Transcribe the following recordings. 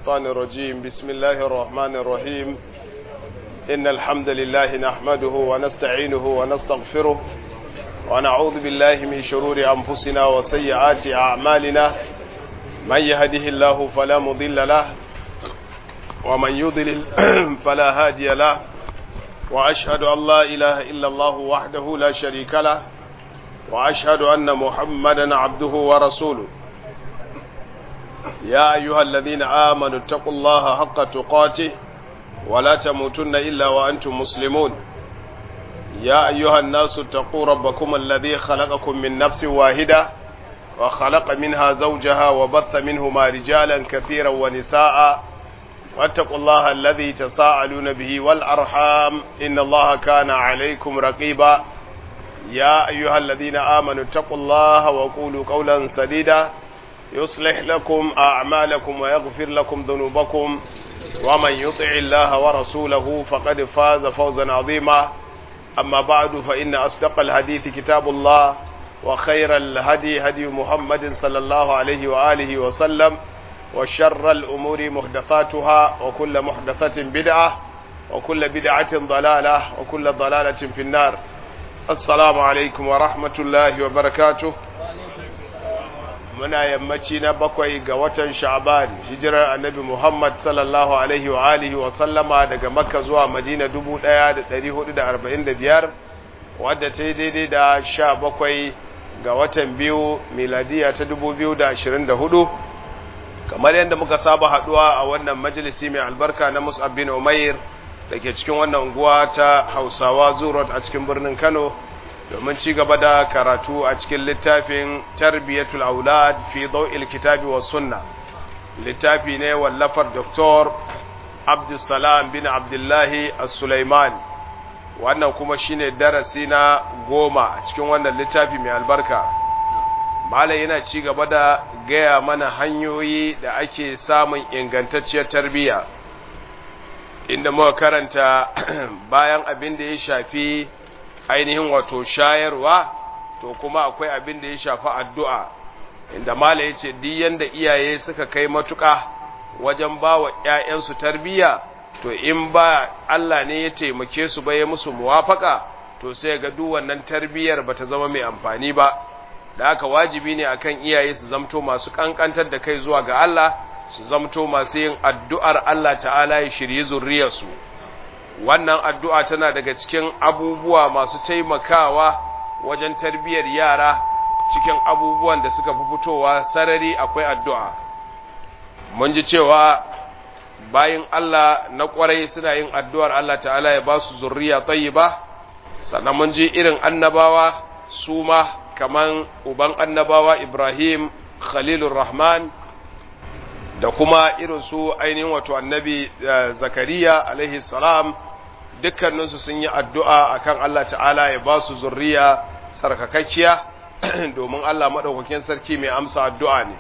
الشيطان الرجيم بسم الله الرحمن الرحيم إن الحمد لله نحمده ونستعينه ونستغفره ونعوذ بالله من شرور أنفسنا وسيئات أعمالنا من يهده الله فلا مضل له ومن يضلل فلا هادي له وأشهد أن لا إله إلا الله وحده لا شريك له وأشهد أن محمدا عبده ورسوله يا أيها الذين آمنوا اتقوا الله حق تقاته ولا تموتن إلا وأنتم مسلمون يا أيها الناس اتقوا ربكم الذي خلقكم من نفس واحدة وخلق منها زوجها وبث منهما رجالا كثيرا ونساء واتقوا الله الذي تساءلون به والأرحام إن الله كان عليكم رقيبا يا أيها الذين آمنوا اتقوا الله وقولوا قولا سديدا يصلح لكم أعمالكم ويغفر لكم ذنوبكم ومن يطع الله ورسوله فقد فاز فوزا عظيما أما بعد فإن أصدق الحديث كتاب الله وخير الهدي هدي محمد صلى الله عليه وآله وسلم وشر الأمور محدثاتها وكل محدثة بدعة وكل بدعة ضلالة وكل ضلالة في النار السلام عليكم ورحمة الله وبركاته muna yammaci na bakwai ga watan sha'ban hijirar annabi muhammad sallallahu alaihi wa alihi wa sallama daga makka zuwa madina 1445 wadda ta yi daidai da sha bakwai ga watan biyu miladiya ta 2024 kamar yadda muka saba haduwa a wannan majalisi mai albarka na musab bin umair da ke cikin wannan unguwa ta hausawa zurot a cikin birnin kano domin ci gaba da karatu a cikin littafin tarbiyatul aulad fi daw'il kitabi was sunna littafi ne wallafar doktor abdulsalam bin abdullahi as-sulaiman wannan kuma shine darasi na goma a cikin wannan littafi mai albarka malai yana ci gaba da gaya mana hanyoyi da ake samun ingantacciyar tarbiyya inda muka karanta bayan abin da ya shafi ainihin wato shayarwa to kuma akwai abin da ya shafi addu'a inda mala ya ce yanda iyaye suka kai matuƙa wajen ba wa ‘ya'yansu tarbiyya to in ba Allah ne ya taimake su ba ya musu muwafaka to sai ga duk wannan tarbiyyar ba ta zama mai amfani ba da haka wajibi ne akan iyaye su zamto masu ƙanƙantar da kai zuwa ga Allah su zamto masu yin addu'ar Allah ta'ala ya shirye zurriyarsu wannan addu'a tana daga cikin abubuwa masu taimakawa wajen tarbiyyar yara cikin abubuwan da suka fi fitowa sarari akwai addu'a mun ji cewa bayan Allah na ƙwarai suna yin addu'ar Allah ta'ala ya ba su zurriya tsayi ba sannan mun ji irin annabawa su ma kaman uban annabawa Ibrahim Khalilur Rahman da kuma irin su ainihin wato annabi zakariya alaihi salam dukkaninsu sun yi addu'a akan Allah ta'ala ya ba su zurriya sarkakakkiya domin Allah maɗaukakin sarki mai amsa addu'a ne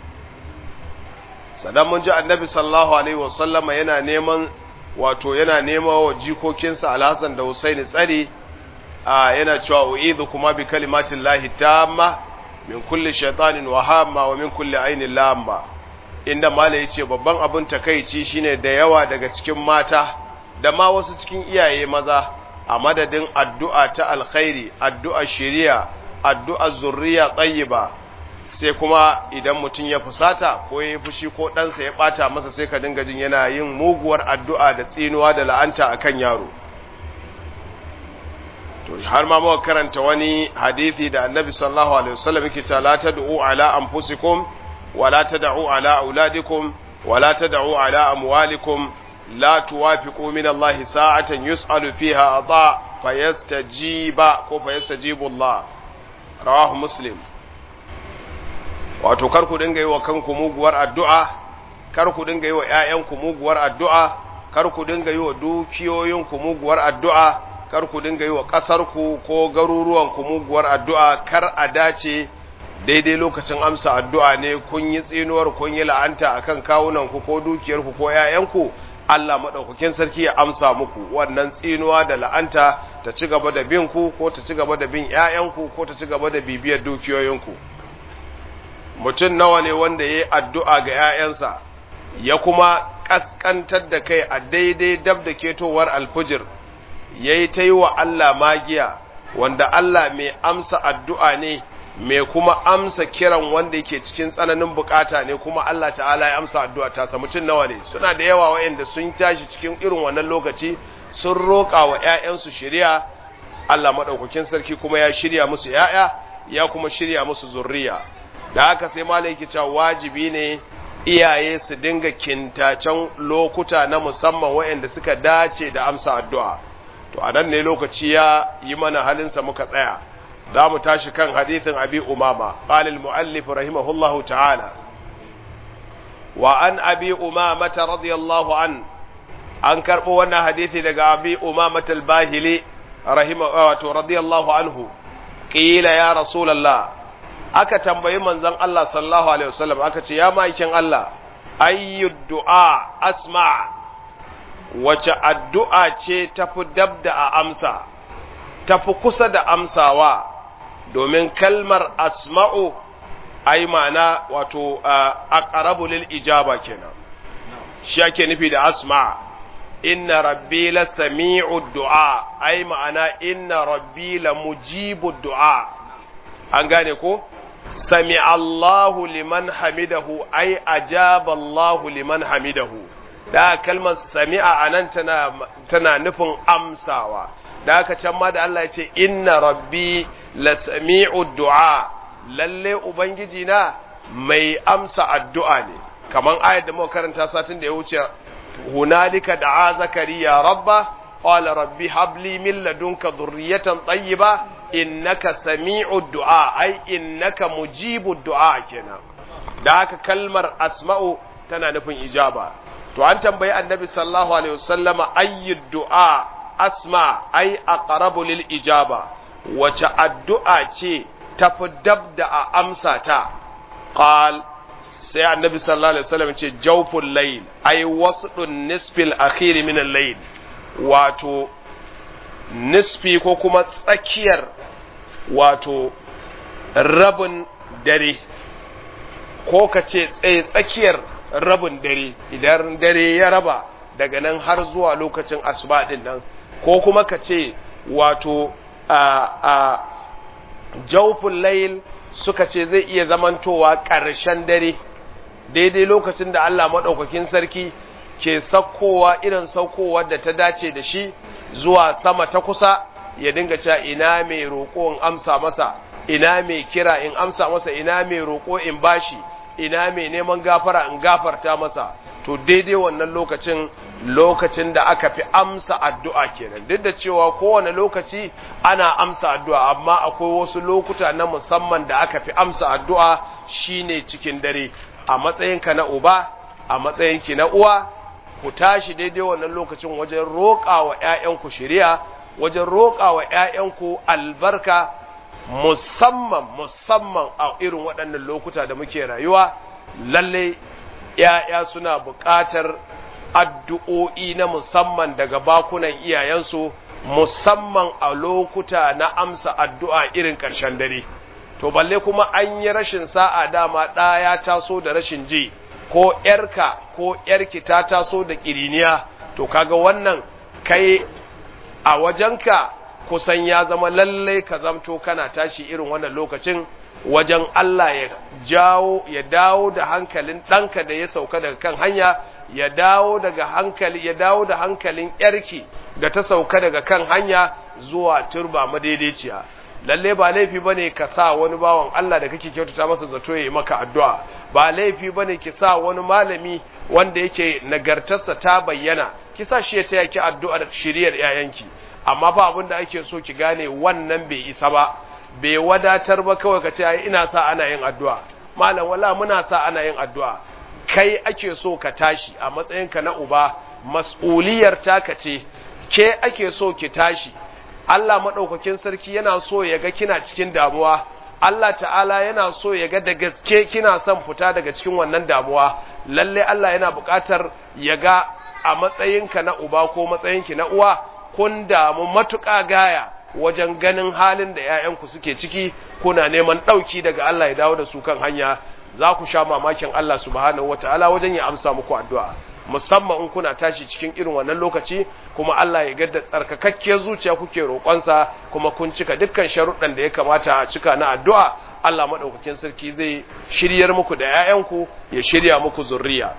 sannan mun ji annabi sallallahu alaihi wasallama yana neman wato yana nema wa jikokinsa alhassan da husaini tsari a yana cewa u'idu kuma bi kalimatin lahi tamma min kulli shaitanin wahamma wa min kulli ainin lamma inda mala ya ce babban abin takaici shine da yawa daga cikin mata da ma wasu cikin iyaye maza a madadin addu'a ta alkhairi addu'a shiriya addu'a zurriya tsayiba sai kuma idan mutum ya fusata ko ya fushi ko ɗansa ya ɓata masa sai ka dinga jin yana yin muguwar addu'a da tsinuwa da la'anta a kan yaro to har ma muka karanta wani hadithi da annabi sallallahu alaihi wasallam yake ta la tad'u ala anfusikum ولا تدعوا على أولادكم ولا تدعوا على أموالكم لا توافقوا من الله ساعة يسأل فيها أضاء فيستجيب فيستجيب الله رواه مسلم wato kar ku dinga yi wa kanku muguwar addu'a kar ku dinga yi wa ‘ya'yanku muguwar addu'a kar ku dinga yi wa dukiyoyinku muguwar addu'a kar ku dinga yi wa ƙasarku ko garuruwanku muguwar addu'a kar a dace daidai lokacin amsa addu'a ne kun yi tsinuwar kun yi la'anta a kan kawunanku ko dukiyarku ko ‘ya'yanku, Allah maɗaukakin sarki ya amsa muku wannan tsinuwa da la'anta ta ci gaba da bin ku ko ta ci gaba da bin ‘ya'yanku ko ta ci gaba da bibiyar dukiyoyinku. Mutum nawa ne wanda ya yi addu'a ga ‘ya'yansa, ya kuma kaskantar da kai a daidai dab da ketowar alfujir yayi ta yi wa Allah magiya wanda Allah mai amsa addu'a ne mai kuma amsa kiran wanda yake cikin tsananin bukata ne kuma Allah ta'ala ya amsa addu'a ta sa mutum nawa ne suna da yawa waɗanda sun tashi cikin irin wannan lokaci sun roƙa wa ‘ya'yansu shirya Allah maɗaukakin sarki kuma ya shirya musu ‘ya'ya ya kuma shirya musu zurriya da haka sai malai yake cewa wajibi ne iyaye su dinga kintacen lokuta na musamman waɗanda suka dace da amsa addu'a to a nan ne lokaci ya yi mana halinsa muka tsaya za mu tashi kan hadithin abi umama qalil muallif rahimahullahu ta'ala wa an abi umama radiyallahu an an karbo wannan hadithi daga abi umama al-bahili rahimahu radiyallahu anhu qila ya rasulullah aka tambayi manzon Allah sallallahu alaihi wasallam aka ce ya maikin Allah ayyud du'a asma' wace addu'a ce tafi dab da a amsa, tafi kusa da amsawa, domin kalmar asma'u ai mana wato a ƙarabulil ijaba kenan. Shi ake nufi da asma, inna rabbi la sami'u du'a, ai ma'ana inna rabbi la mujibu du'a, an gane ko? Sami Allahu liman hamidahu, ai ajaba Allahu liman hamidahu. da kalmar sami'a a nan tana, tana nufin amsawa da aka can ma da Allah ya ce inna rabbi la sami'u du'a lalle ubangiji na mai amsa addu'a ne kaman ayat da muka karanta satin da ya wuce hunalika da'a zakariya rabba qala rabbi habli min ladunka dhurriyatan tayyiba innaka sami'u du'a ai innaka mujibu du'a kenan da haka kalmar asma'u tana nufin ijaba to an tambayi annabi sallallahu alaihi wasallama ayyu du'a asma ay aqrabu lil ijaba wace addu'a ce tafi dab da a amsa ta qal sai annabi sallallahu alaihi wasallam ce jawful layl ay wasdun nisfil akhir min al-layl wato nisfi ko kuma tsakiyar wato rabin dare ko ka ce tsaye tsakiyar rabin dare idan dare ya raba daga nan har zuwa lokacin asuba din nan ko kuma ka ce wato a a jaufin layil suka ce zai iya zamantowa ƙarshen dare daidai lokacin da Allah maɗaukakin sarki ke saukowa irin saukowa da ta dace da shi zuwa sama ta kusa ya dinga cewa ina mai roƙo in amsa masa ina mai kira in amsa masa ina mai roƙo in bashi ina mai neman gafara in gafarta masa to daidai wannan lokacin lokacin da aka fi amsa addu'a kenan duk da cewa kowane lokaci ana amsa addu'a amma akwai wasu lokuta na musamman da aka fi amsa addu'a shine cikin dare a matsayinka na uba a matsayinki na uwa ku tashi daidai wannan lokacin wajen roƙa wa ‘ya'yanku shiriya wajen roƙa wa ‘ya'yanku albarka musamman musamman a irin waɗannan lokuta da muke rayuwa lalle ‘ya'ya suna buƙatar addu'o'i na musamman daga bakunan iyayensu musamman a lokuta na amsa addu'a irin ƙarshen dare to balle kuma an yi rashin sa'a dama ɗaya taso da rashin ji ko ‘yarka ko ‘yarki ta taso da ƙiriniya to kaga wannan kai a wajenka kusan ya zama lallai ka zamto kana tashi irin wannan lokacin wajen Allah ya jawo ya dawo da hankalin ɗanka da ya sauka daga kan hanya ya dawo daga hankali ya dawo da hankalin yarki da ta sauka daga kan hanya zuwa turba madaidaiciya lalle ba laifi bane ka sa wani bawan Allah da kake kyautata masa zato ya yi maka addu'a ba laifi bane ki sa wani malami wanda yake nagartarsa ta bayyana ki sa shi ya taya ki addu'ar shiriyar yayanki amma fa abin da ake so ki gane wannan bai isa ba bai wadatar ba kawai ka ce ai ina sa ana yin addu'a malam wala muna sa ana yin addu'a kai ake so ka tashi a matsayinka na uba mas'uliyar taka ce ke ake so ki tashi Allah madaukakin sarki yana so ya ga kina cikin damuwa Allah ta'ala yana so ya ga da gaske kina son fita daga cikin wannan damuwa lalle Allah yana buƙatar ya ga a matsayinka na uba ko matsayinki na uwa kun damu matuƙa gaya wajen ganin halin da ‘ya'yanku suke ciki kuna neman ɗauki daga Allah ya dawo da su kan hanya za ku sha mamakin Allah subhanahu wataala wajen ya amsa muku addu'a musamman in kuna tashi cikin irin wannan lokaci kuma Allah ya gadda tsarkakakkiyar zuciya kuke roƙonsa kuma kun cika dukkan sharuɗan da ya kamata a cika na addu'a Allah maɗaukakin sarki zai shiryar muku da ‘ya'yanku ya shirya muku zurriya.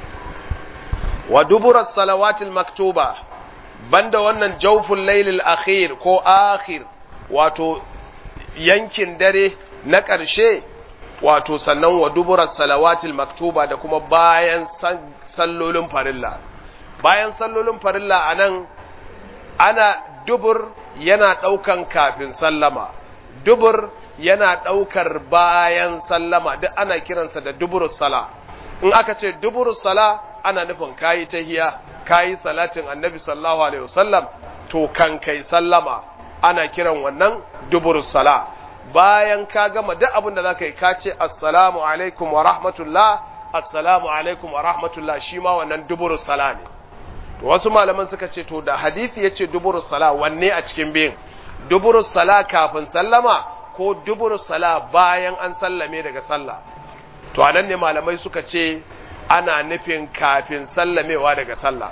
Wa duburar salawatil maktuba, banda wannan jaufin lailil akhir ko akhir wato yankin dare na ƙarshe wato sannan wa duburar salawatil maktuba da kuma bayan sallolin farilla. Bayan sallolin farilla a nan ana dubur yana ɗaukan kafin sallama, dubur yana ɗaukar bayan sallama duk ana kiransa da duburus sala in aka ce duburus sala ana nufin kayi tahiya kayi salatin annabi sallallahu alaihi wasallam to kan kai sallama ana kiran wannan duburus sala bayan ka gama duk abin da zaka yi ka ce assalamu alaikum wa rahmatullah assalamu alaikum wa rahmatullah shi ma wannan duburus sala ne to wasu malaman suka ce to da hadisi yace duburus sala wanne a cikin biyun duburus sala kafin sallama ko dubur sala bayan an sallame daga sallah to anan ne malamai suka ce ana nufin kafin sallamewa daga sallah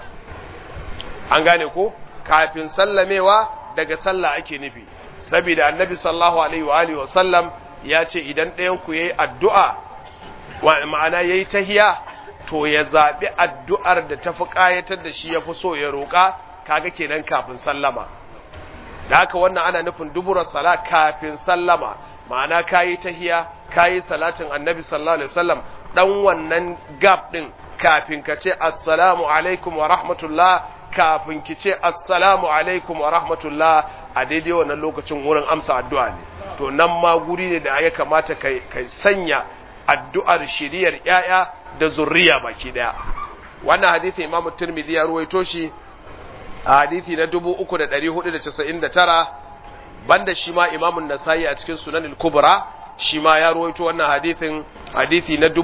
an gane ko kafin sallamewa daga sallah ake nufi saboda annabi sallallahu alaihi wa alihi wa sallam ya ce idan ɗayan ku yayi addu'a ma'ana yayi tahiya to ya zabi addu'ar da tafi kayatar da shi yafi so ya roka kaga kenan kafin sallama da haka wannan ana nufin duburar sala kafin sallama ma'ana kayi tahiya kayi salatin annabi sallallahu alaihi wasallam dan wannan gap din kafin ka ce assalamu alaikum wa rahmatullah kafin ki ce assalamu alaikum wa rahmatullah a daidai wannan lokacin wurin amsa addu'a ne to nan ma guri ne da ya kamata kai kai sanya addu'ar shiriyar yaya da zurriya baki daya wannan hadisi imamu tirmidhi ya ruwaito shi a hadithi na 3499 banda shi ma imamun nasayi a cikin sunan al-kubra shi ma ya ruwaito wannan hadithin hadithi na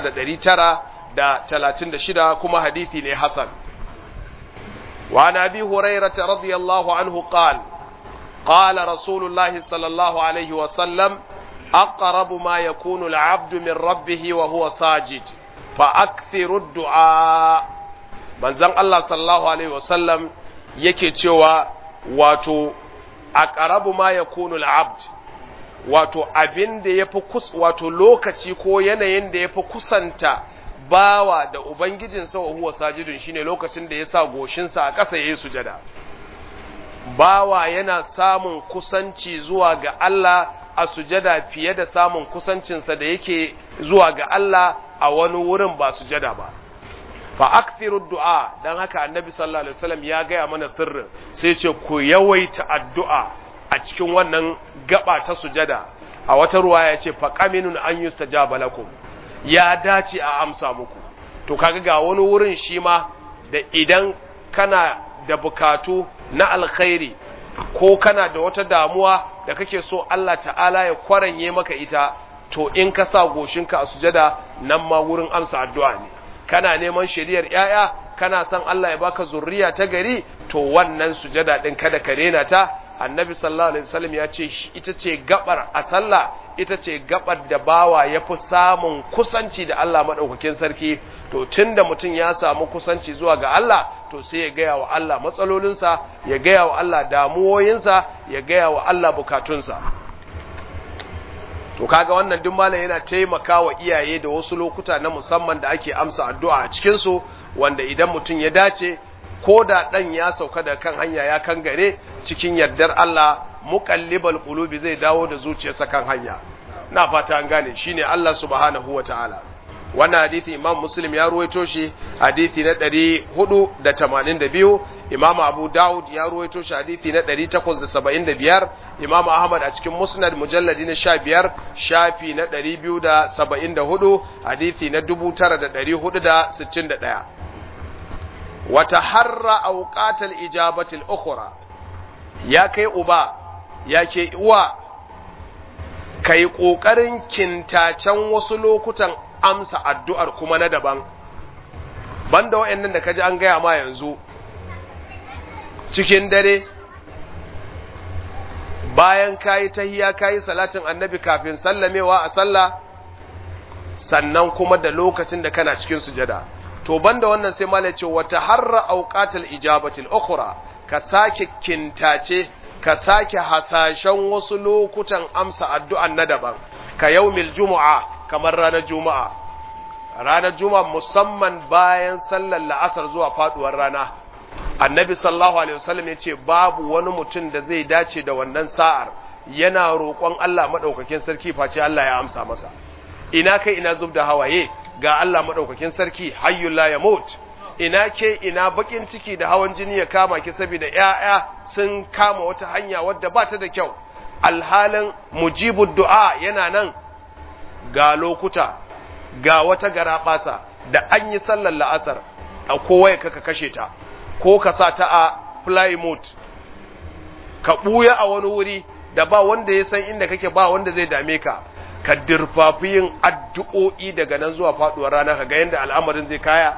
9936 kuma hadithi ne hasan wa nabi hurairah radiyallahu anhu qala qala rasulullah sallallahu alaihi wa sallam aqrabu ma yakunu al-'abdu min rabbih wa huwa sajid fa akthiru ad-du'a manzon Allah sallallahu alaihi wa sallam yake cewa wato a ƙarabu ma ya kunu al'abd wato abin da ya fi wato lokaci ko yanayin da ya fi kusanta bawa da ubangijinsa wa huwa sajidun shine lokacin da ya sa goshinsa a ƙasa ya yi sujada bawa yana samun kusanci zuwa ga Allah a sujada fiye da samun kusancinsa da yake zuwa ga Allah a wani wurin ba sujada ba fa akthiru du'a dan haka annabi sallallahu alaihi wasallam ya gaya mana sirrin sai ce ku yawaita addu'a a cikin wannan gaba ta sujada a wata ruwa ya ce fa qaminun an yustajaba lakum ya dace a amsa muku to kaga ga wani wurin shi ma da idan kana da bukatu na alkhairi ko kana da wata damuwa da kake so Allah ta'ala ya kwaranye maka ita to in ka sa goshinka a sujada nan ma wurin amsa addu'a ne kana neman shiriyar ‘ya'ya, kana son Allah ya baka zurriya ta gari, to wannan sujada ɗin kada ka rena ta, annabi sallallahu Alaihi wasallam ya ce ita ce gabar a sallah, ita ce gabar da bawa ya fi samun kusanci da Allah maɗaukakin sarki, to tun da mutum ya samu kusanci zuwa ga Allah, to sai ya gaya wa Allah matsalolinsa, ya gaya wa Allah damuwoyinsa, ya gaya wa Allah bukatunsa. to kaga wannan duk malam yana taimakawa iyaye da wasu lokuta na musamman da ake amsa addu'a a cikin su wanda idan mutum ya dace ko da dan ya sauka da kan hanya ya kan gare cikin yardar Allah muqallibal qulubi zai dawo da zuciyarsa kan hanya na fata an gane shine Allah subhanahu wataala wannan hadisi imam muslim ya ruwaito shi hadisi na 482 imam abu daud ya ruwaito shi hadisi na 875 imam ahmad a cikin musnad mujalladi na 15 shafi na 274 hadisi na 9461 wata harra auqatal ijabatil ukhra ya kai uba ya ke uwa kai kokarin kintacen wasu lokutan amsa addu'ar kuma na daban, banda wa'yan da ka ji an gaya ma yanzu, cikin dare, bayan kayi tahiya kayi salatin annabi kafin sallamewa a sallah, sannan kuma da lokacin da kana cikin sujada to banda wannan sai malai ce wata harra auqatul ijabatil ukhra ka sake kintace ka sake hasashen wasu lokutan amsa addu'an na daban ka yaumil jumu'a kamar ranar juma'a ranar juma'a musamman bayan sallar la'asar zuwa faduwar rana annabi sallallahu alaihi wasallam ya ce babu wani mutum da zai dace da wannan sa'ar yana roƙon Allah maɗaukakin sarki face Allah ya amsa masa ina kai ina zub da hawaye ga Allah maɗaukakin sarki hayyul la yamut ina ke ina bakin ciki da hawan jini ya kama ki saboda ƴaƴa sun kama wata hanya wadda ba ta da kyau alhalin mujibud du'a yana nan ga lokuta ga wata garaɓasa da an yi sallar la'asar a kowaye kaka kashe ta ko ka sa ta a fly mode ka ɓuya a wani wuri da ba wanda ya san inda kake ba wanda zai dame ka ka dirfafi yin addu'o'i daga nan zuwa faɗuwar rana ka ga yadda al'amarin zai kaya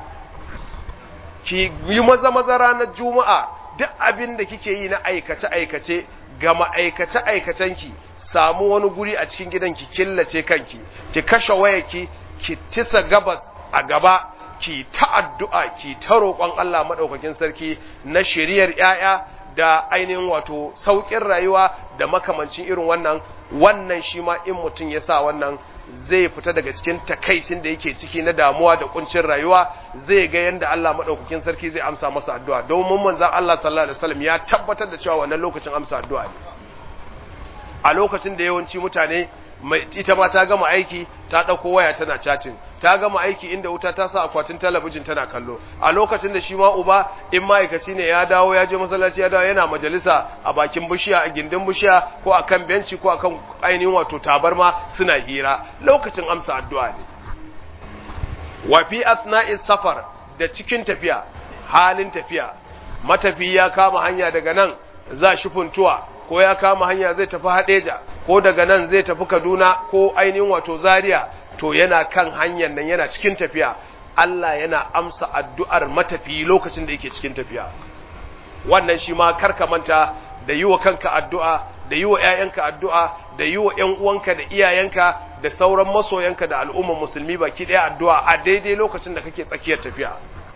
ki yi maza maza ranar juma'a duk abin da kike yi na aikace aikace ga ma'aikace aikacenki samu wani guri a cikin gidan ki killace kanki ki kashe wayarki ki tisa gabas a gaba ki ta addu'a ki ta roƙon Allah maɗaukakin sarki na shiriyar ‘ya'ya da ainihin wato sauƙin rayuwa da makamancin irin wannan wannan shi ma in mutum ya sa wannan zai fita daga cikin takaicin da yake ciki na damuwa da kuncin rayuwa zai ga yadda Allah maɗaukakin sarki zai amsa masa addu'a domin manzan Allah sallallahu alaihi wasallam ya tabbatar da cewa wannan lokacin amsa addu'a ne a lokacin da yawanci mutane ita ma ta gama aiki ta ɗauko waya tana chatting ta gama aiki inda wuta ta sa akwatin talabijin tana kallo a lokacin da shi ma uba in ma'aikaci ne ya dawo ya je masallaci ya dawo yana majalisa a bakin bishiya a gindin bishiya ko a kan benci ko a kan ainihin wato tabarma suna hira lokacin amsa addu'a ne wa fi asna'i safar da cikin tafiya halin tafiya matafi ya kama hanya daga nan za shi funtuwa ko ya kama hanya zai tafi hadeja ko daga nan zai tafi kaduna ko ainihin wato zaria to yana kan hanyar nan yana cikin tafiya Allah yana amsa addu'ar matafi lokacin da yake cikin tafiya wannan shi ma karka manta da yi wa kanka addu'a da yi wa ‘ya'yanka addu'a da yi wa ‘yan uwanka da iyayenka da sauran masoyanka da al'umman musulmi baki ɗaya addu'a a daidai lokacin da kake tsakiyar tafiya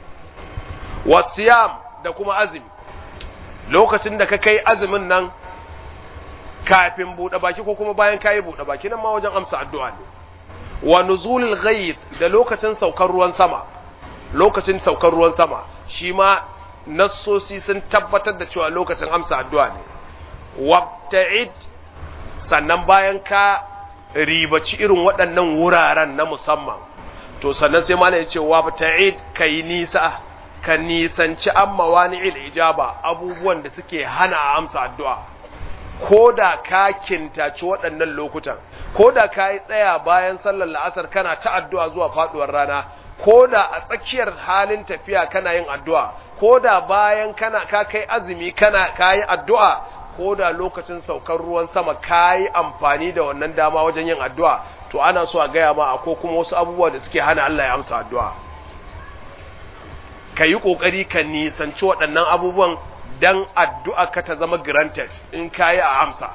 wasiyam da kuma azumi lokacin da ka kai azumin nan kafin buɗe baki ko kuma bayan kayi buɗe baki nan ma wajen amsa addu'a ne wa nuzulul ghayth da lokacin saukar ruwan sama lokacin saukar ruwan sama shi ma nassosi sun tabbatar da cewa lokacin amsa addu'a ne wabta'id sannan bayan ka ribaci irin waɗannan wuraren na musamman to sannan sai malai ya ce wabta'id kai nisa ka nisanci amma wani ijaba abubuwan da suke hana amsa addu'a ko da ka kintaci waɗannan lokutan ko da ka yi tsaya bayan sallar la'asar kana ta addu'a zuwa faɗuwar rana ko da a tsakiyar halin tafiya kana yin addu'a ko da bayan kana ka kai azumi kana ka yi addu'a ko da lokacin saukar ruwan sama ka yi amfani da wannan dama wajen yin addu'a to ana so a gaya ma ko kuma wasu abubuwa da suke hana Allah ya amsa addu'a ka yi ƙoƙari ka nisanci waɗannan abubuwan dan addu'a ka ta zama granted in kayi a amsa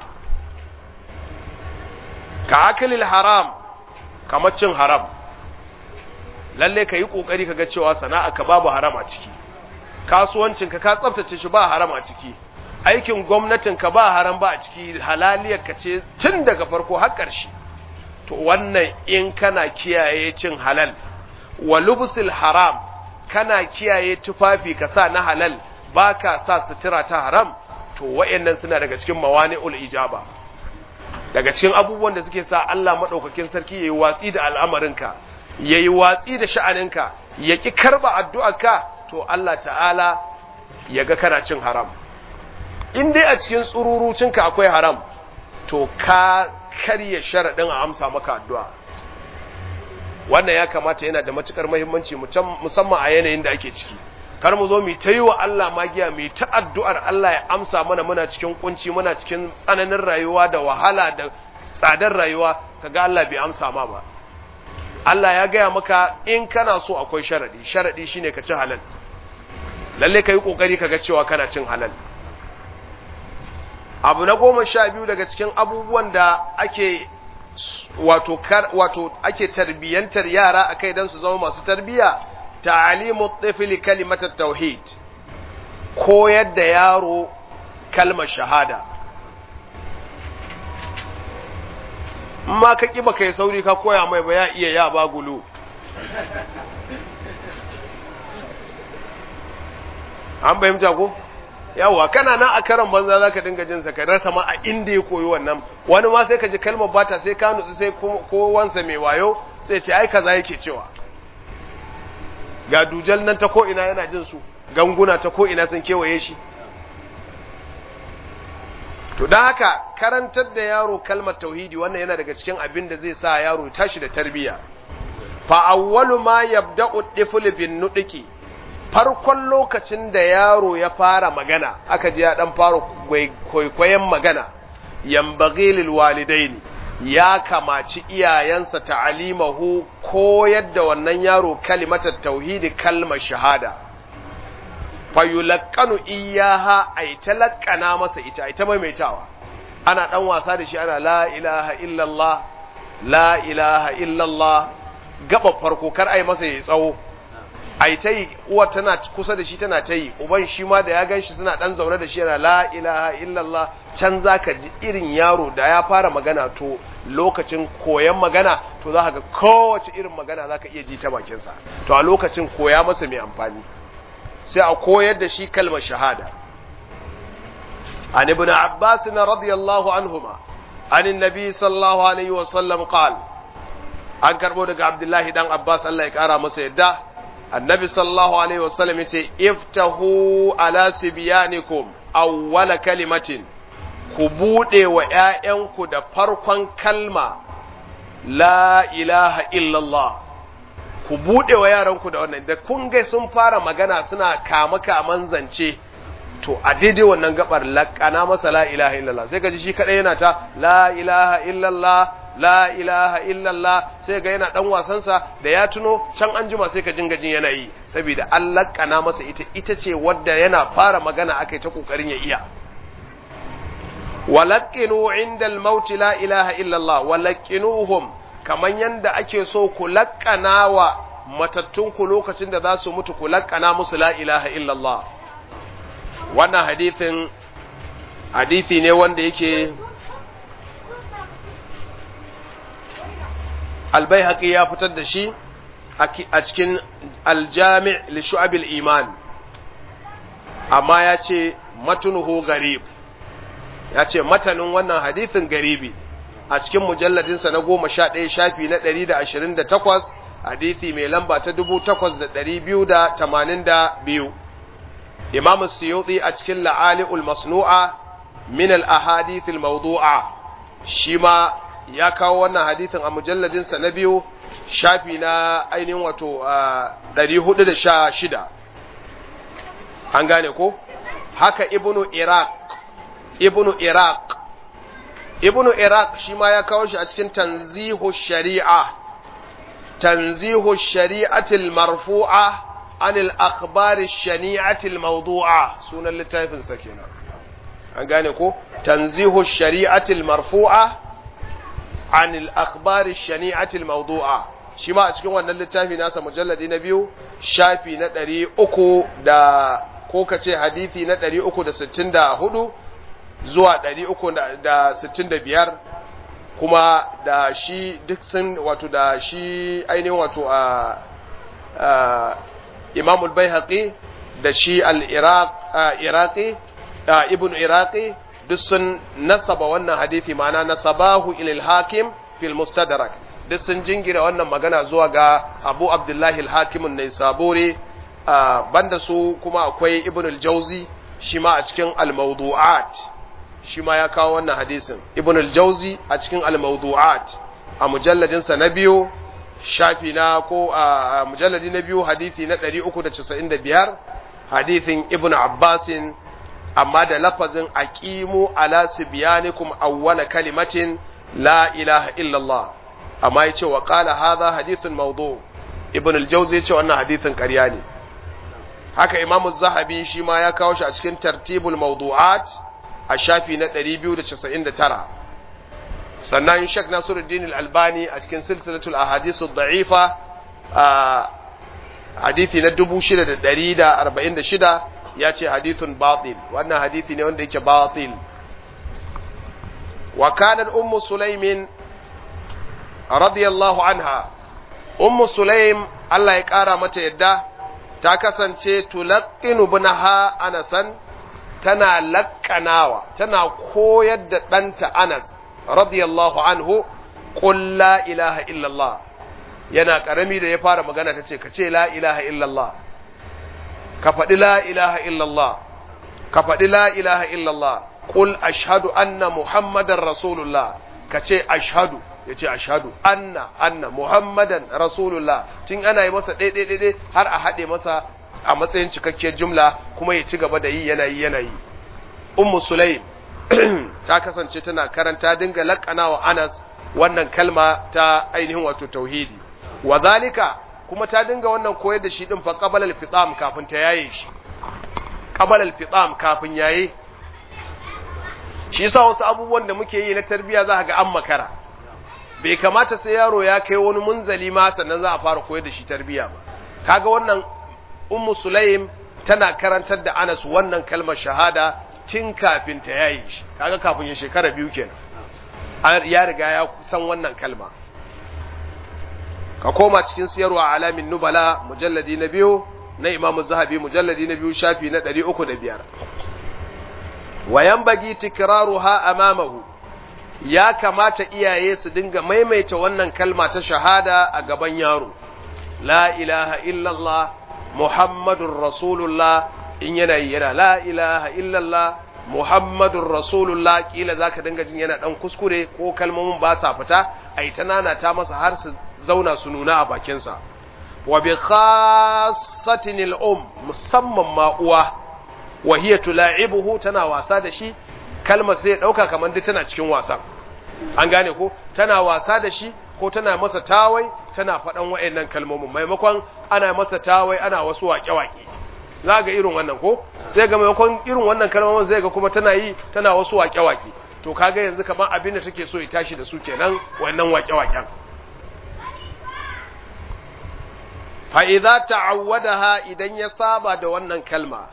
ka akalil haram kamar cin haram lalle ka yi ƙoƙari ka ga cewa sana'a ka babu haram a ciki kasuwancinka ka tsaftace shi ba haram a ciki aikin gwamnatin ka ba haram ba a ciki halaliyar ka ce tun daga farko har ƙarshe to wannan in kana kiyaye cin halal wa lubsul haram kana kiyaye tufafi ka sa na halal ba ka sa sutura ta haram to wa'annan suna daga cikin mawani'ul ijaba daga cikin abubuwan da suke sa Allah madaukakin sarki yayi watsi da al'amarinka yayi watsi da sha'aninka ya ki karba addu'arka to Allah ta'ala ya ga kana cin haram in dai a cikin tsururucinka akwai haram to ka karya sharadin a amsa maka addu'a wannan ya kamata yana da matukar muhimmanci musamman a yanayin da ake ciki kar mu zo mu ta yi wa Allah magiya mu ta addu'ar Allah ya amsa mana muna cikin kunci muna cikin tsananin rayuwa da wahala da tsadar rayuwa kaga Allah bai amsa ma ba Allah ya gaya maka in kana so akwai sharadi sharadi shine ka ci halal lalle ka yi kokari kaga cewa kana cin halal abu na goma sha biyu daga cikin abubuwan da ake wato kar wato ake tarbiyantar yara akai dan su zama masu tarbiya ta'limu tifli kalimat tauhid koyar da yaro kalmar shahada ma ka ƙi baka yi sauri ka koya mai ba ya iya ya ba gulu an fahimta ko yawa kana nan a karan banza za ka dinga jinsa ka rasa ma a inda ya koyi wannan wani ma sai ka ji kalmar bata sai ka nutsu sai kowansa mai wayo sai ce ai kaza yake cewa ga dujal nan ta ko ina yana jin su ganguna ta ko ina sun kewaye shi to don haka karantar da yaro kalmar tauhidi wannan yana daga cikin abin da zai sa yaro tashi da tarbiyya fa awwalu ma yabda'u tifl bin nudiki farkon lokacin da yaro ya fara magana aka ji ya dan fara kwaikwayon magana yambaghi lil walidaini ya kamaci iyayensa ta'alimahu koyar da wannan yaro kalimatar tauhidi kalmar shahada fayulakkanu iyaha ay talakkana masa ita ay ta maimaitawa ana dan wasa da shi ana la ilaha illallah la ilaha illallah gaba farko kar ai masa yayi tsawo ai ta yi uwa tana kusa da shi tana ta yi uban shi ma da ya gan shi suna dan zaune da shi yana la ilaha illallah can zaka ji irin yaro da ya fara magana to lokacin koyan magana to za ka ga kowace irin magana za ka iya ji ta bakinsa to a lokacin koya masa mai amfani sai a koyar da shi kalmar shahada an ibn abbas radiyallahu anhuma an annabi sallallahu alaihi wa sallam qal an karbo daga abdullahi dan abbas Allah ya kara masa yadda annabi sallallahu alaihi wa sallam yace iftahu ala sibyanikum awwala kalimatin ku bude wa ƴaƴanku da farkon kalma la ilaha illallah ku buɗe wa yaranku da wannan da kun ga sun fara magana suna kama kaman zance to a daidai wannan gabar laƙana masa la ilaha illallah sai ka ji shi kaɗai yana ta la ilaha illallah la ilaha illallah sai ga yana ɗan wasansa da ya tuno can an jima sai ka jinga jin yana yi saboda an laƙana masa ita ita ce wadda yana fara magana aka yi ta ƙoƙarin ya iya walaƙinu inda al-maut la ilaha illallah walaƙinuhum kamar yadda ake so ku laƙana wa matattunku lokacin da za su mutu ku laƙana musu la ilaha illallah wannan hadithin hadithi ne wanda yake albayhaqi ya fitar da shi a cikin aljami' li shu'abil iman amma ya ce matunuhu garib ya ce matanin wannan hadithin garibi a cikin mujalladinsa na goma sha ɗaya shafi na ɗari da ashirin da takwas hadithi mai lamba ta dubu takwas da ɗari biyu da tamanin da biyu imamu suyuti a cikin la'ali'ul masnu'a min al-ahadithil mawdu'a shi ma ya kawo wannan hadithin a mujalladinsa na biyu shafi na ainihin wato ɗari hudu da sha shida an gane ko haka ibnu iraq ibnu iraq ibnu iraq shi ma ya kawo shi a cikin tanzihu shari'a tanzihu shari'atil marfu'a anil akhbari shani'atil mawdu'a sunan littafin sa kenan an gane ko tanzihu shari'atil marfu'a anil akhbari shani'atil mawdu'a shi ma a cikin wannan littafi nasa mujalladi na biyu shafi na ɗari uku da ko kace hadisi na ɗari uku da sittin da hudu zuwa ɗari uku da sittin da biyar kuma da shi duk sun wato da shi ainihin wato a imamul bai da shi al-iraqi ibn iraqi duk sun nasaba wannan hadithi ma'ana nasabahu ilil hakim fil mustadrak duk sun jingira wannan magana zuwa ga abu abdullahi al-hakimun ne sabore banda su kuma akwai ibn al-jauzi shi ma a cikin al-mawdu'at shi ma ya kawo wannan hadisin ibn al-jauzi a cikin al-mawdu'at a mujalladinsa na biyu shafi na ko a mujalladi na biyu hadisi na 395 hadisin ibn abbasin amma da lafazin aqimu ala sibyanikum awwala kalimatin la ilaha illallah amma yace wa qala hadha hadithun mawdu ibn al-jawzi yace wannan hadithin ƙarya ne haka imamu zahabi shi ma ya kawo shi a cikin tartibul mawdu'at a shafi na 299 sannan Sheikh Nasiruddin Al-Albani a cikin silsilatul ahadithu da'ifa a hadisi na 6146 ya ce hadithun batil wannan hadisi ne wanda yake batil wa kanat ummu sulaimin radiyallahu anha ummu sulaim Allah ya kara mata yadda ta kasance tulaqqinu ibnaha anasan tana lakkanawa tana koyar da ɗanta Anas radiyallahu anhu qul la ilaha illallah yana karami da ya fara magana tace ka ce la ilaha illallah ka faɗi la ilaha illallah ka faɗi la ilaha illallah qul ashhadu anna muhammadar rasulullah ka ce ashhadu ya ce ashhadu anna anna muhammadan rasulullah tun ana yi masa ɗaiɗai ɗaiɗai har a haɗe masa a matsayin cikakkiyar jumla kuma ya ci gaba da yi yana yi yana yi ummu sulaim ta kasance tana karanta dinga laƙana wa anas wannan kalma ta ainihin wato tauhidi wa zalika kuma ta dinga wannan koyar da shi din fa qabala al-fitam kafin ta yaye shi qabala al-fitam kafin yaye shi yasa wasu abubuwan da muke yi na tarbiya za ga an makara bai kamata sai yaro ya kai wani munzali ma sannan za a fara koyar da shi tarbiya ba kaga wannan ummu sulaim tana karantar da Anas wannan kalmar shahada tun kafin ta yayi shi kaga kafin ya shekara biyu kenan ya riga ya san wannan kalma ka koma cikin siyarwa alamin nubala mujalladi na biyu na Imam Zahabi mujalladi na biyu shafi na 305 wayan bagi tikraruha amamahu ya kamata iyaye su dinga maimaita wannan kalma ta shahada a gaban yaro la ilaha illallah muhammadun rasulullah in yana yi yana la ilaha illallah muhammadun rasulullah kila zaka dinga jin yana dan kuskure ko kalmomin ba sa fita ai ta nana ta masa har su zauna su nuna a bakinsa wa bi khassatin al-um musamman ma uwa wa hiya tula'ibuhu tana wasa da shi kalmar sai ya dauka kamar duk tana cikin wasan an gane ko tana wasa da shi ko tana masa tawai tana faɗan wa'annan kalmomin maimakon ana masa tawai ana wasu waƙe-waƙe za ga irin wannan ko sai ga maimakon irin wannan kalmomin zai ga kuma tana yi tana wasu waƙe-waƙe to kaga yanzu kamar abin da take so ya tashi da su kenan wannan waƙe-waƙen fa idza ta'awwadaha idan ya saba da wannan kalma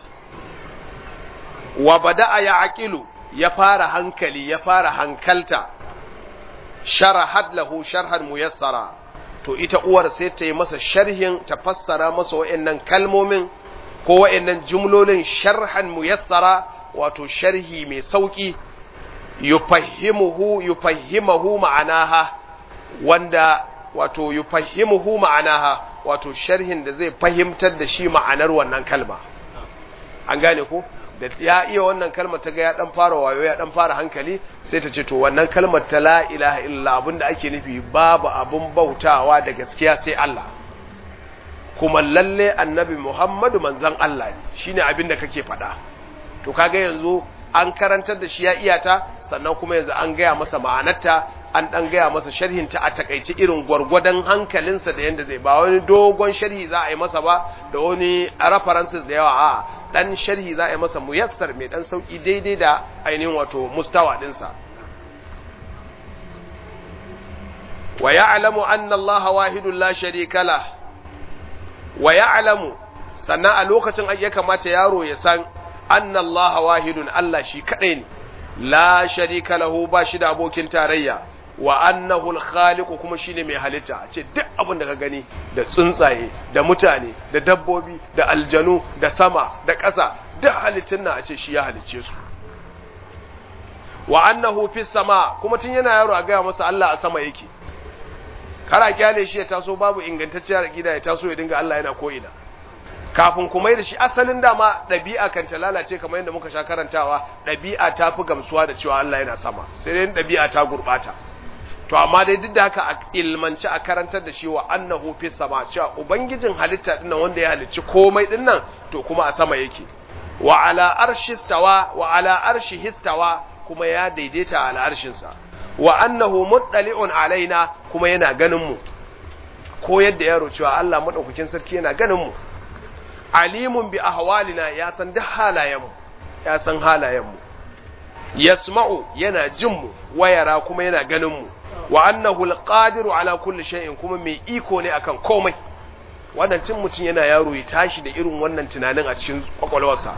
wa bada'a ya aqilu ya fara hankali ya fara hankalta sharahat lahu sharhan muyassara to ita uwar sai ta yi masa sharhin ta fassara masa wa'annan kalmomin ko wa'annan jumlolin sharhan muyassara wato sharhi mai sauki yufahimuhu yufahimuhu ma'anaha wanda wato yufahimuhu ma'anaha wato sharhin da zai fahimtar da shi ma'anar wannan kalma an gane ko da ya iya wannan kalmar ta ga ya dan fara wayo ya dan fara hankali sai ta ce to wannan kalmar ta la ilaha illa abinda ake nufi babu abun bautawa da gaskiya sai Allah kuma lalle annabi Muhammadu manzon Allah ne shine abinda kake faɗa to kaga yanzu an karantar da shi ya iya ta sannan kuma yanzu an gaya masa ma'anarta an dan gaya masa sharhin ta a takaice irin gwargwadon hankalinsa da yanda zai ba wani dogon sharhi za a yi masa ba da wani references da yawa a dan sharhi za a yi masa muyassar mai dan sauki daidai da ainihin wato mustawa dinsa wa ya'lamu anna Allah wahidun la sharika lah wa ya'lamu sannan a lokacin ya kamata yaro ya san anna Allah wahidun Allah shi kadai ne la sharika lahu ba shi da abokin tarayya wa annahu al-khaliqu kuma shine mai halitta ce duk abin da ka gani da tsuntsaye da mutane da dabbobi da aljanu da sama da ƙasa duk halittun nan a ce shi ya halicce su wa annahu fi sama kuma tun yana yaro a gaya masa Allah a sama yake kara kyale shi ya taso babu ingantacciyar gida ya taso ya dinga Allah yana ko ina kafin kuma da shi asalin dama ɗabi'a kan ta lalace kamar yadda muka sha karantawa ɗabi'a ta fi gamsuwa da cewa Allah yana sama sai dai ɗabi'a ta gurɓata to amma dai duk da haka a ilmanci a karantar da shi wa annahu fi sama cewa ubangijin halitta din wanda ya halicci komai din nan to kuma a sama yake wa ala arshi stawa wa ala arshi histawa kuma ya daidaita ala arshin sa wa annahu muttali'un alaina kuma yana ganin mu ko yadda yaro cewa Allah madaukakin sarki yana ganin mu alimun bi ahwalina ya san duk halayen mu ya san halayen mu yasma'u yana jin mu wayara kuma yana ganin mu wa annahu alqadiru ala kulli shay'in kuma mai iko ne akan komai wannan cin mutum yana yaro ya tashi da irin wannan tunanin a cikin kwakwalwarsa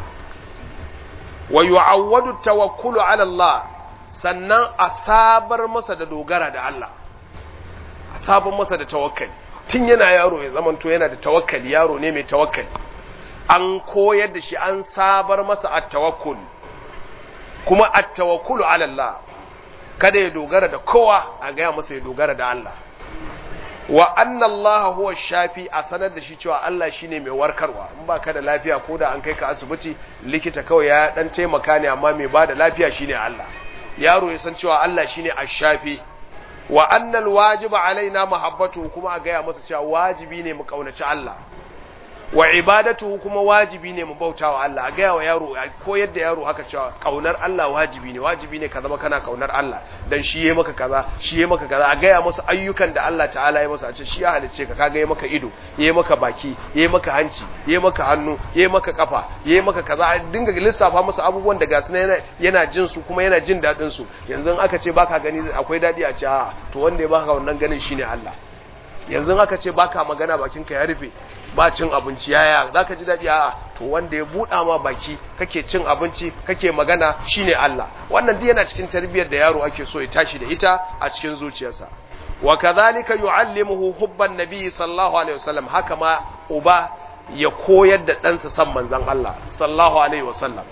wa yu'awwadu tawakkulu ala Allah sannan a sabar masa da dogara da Allah a sabar masa da tawakkali tun yana yaro ya zamanto yana da tawakkali yaro ne mai tawakkali an koyar da shi an sabar masa at-tawakkul kuma at-tawakkulu ala Allah kada ya dogara da kowa a gaya masa ya dogara da Allah wa anna Allah huwa shafi a sanar da shi cewa Allah shine mai warkarwa in ba ka da lafiya ko da an kai ka asibiti likita kawai ya dan taimaka ne amma mai bada lafiya shine Allah yaro ya san cewa Allah shine ash-shafi wa anna al-wajiba alaina mahabbatu kuma a gaya masa cewa wajibi ne mu kaunaci Allah wa ibadatu kuma wajibi ne mu bautawa Allah a gaya wa yaro ko yadda yaro haka cewa kaunar Allah wajibi ne wajibi ne ka zama kana kaunar Allah dan shi yayi maka kaza shi yayi maka kaza a gaya masa ayyukan da Allah ta'ala ya masa a ce shi ya halicce ka kaga yayi maka ido yayi maka baki yayi maka hanci yayi maka hannu yayi maka kafa yayi maka kaza a dinga lissafa masa abubuwan da gasu yana yana jin su kuma yana jin dadin su yanzu aka ce baka gani akwai dadi a ce a to wanda ya baka wannan ganin shine Allah yanzu aka ce baka magana bakinka ya rufe ba cin abinci yaya zaka ji daɗi a'a to wanda ya buɗa ma baki kake cin abinci kake magana shine Allah wannan duk yana cikin tarbiyyar da yaro ake so ya tashi da ita a cikin zuciyarsa wa kadhalika yu'allimuhu hubban nabiy sallallahu alaihi wasallam haka ma uba ya koyar da ɗansa san manzon Allah sallallahu alaihi wasallam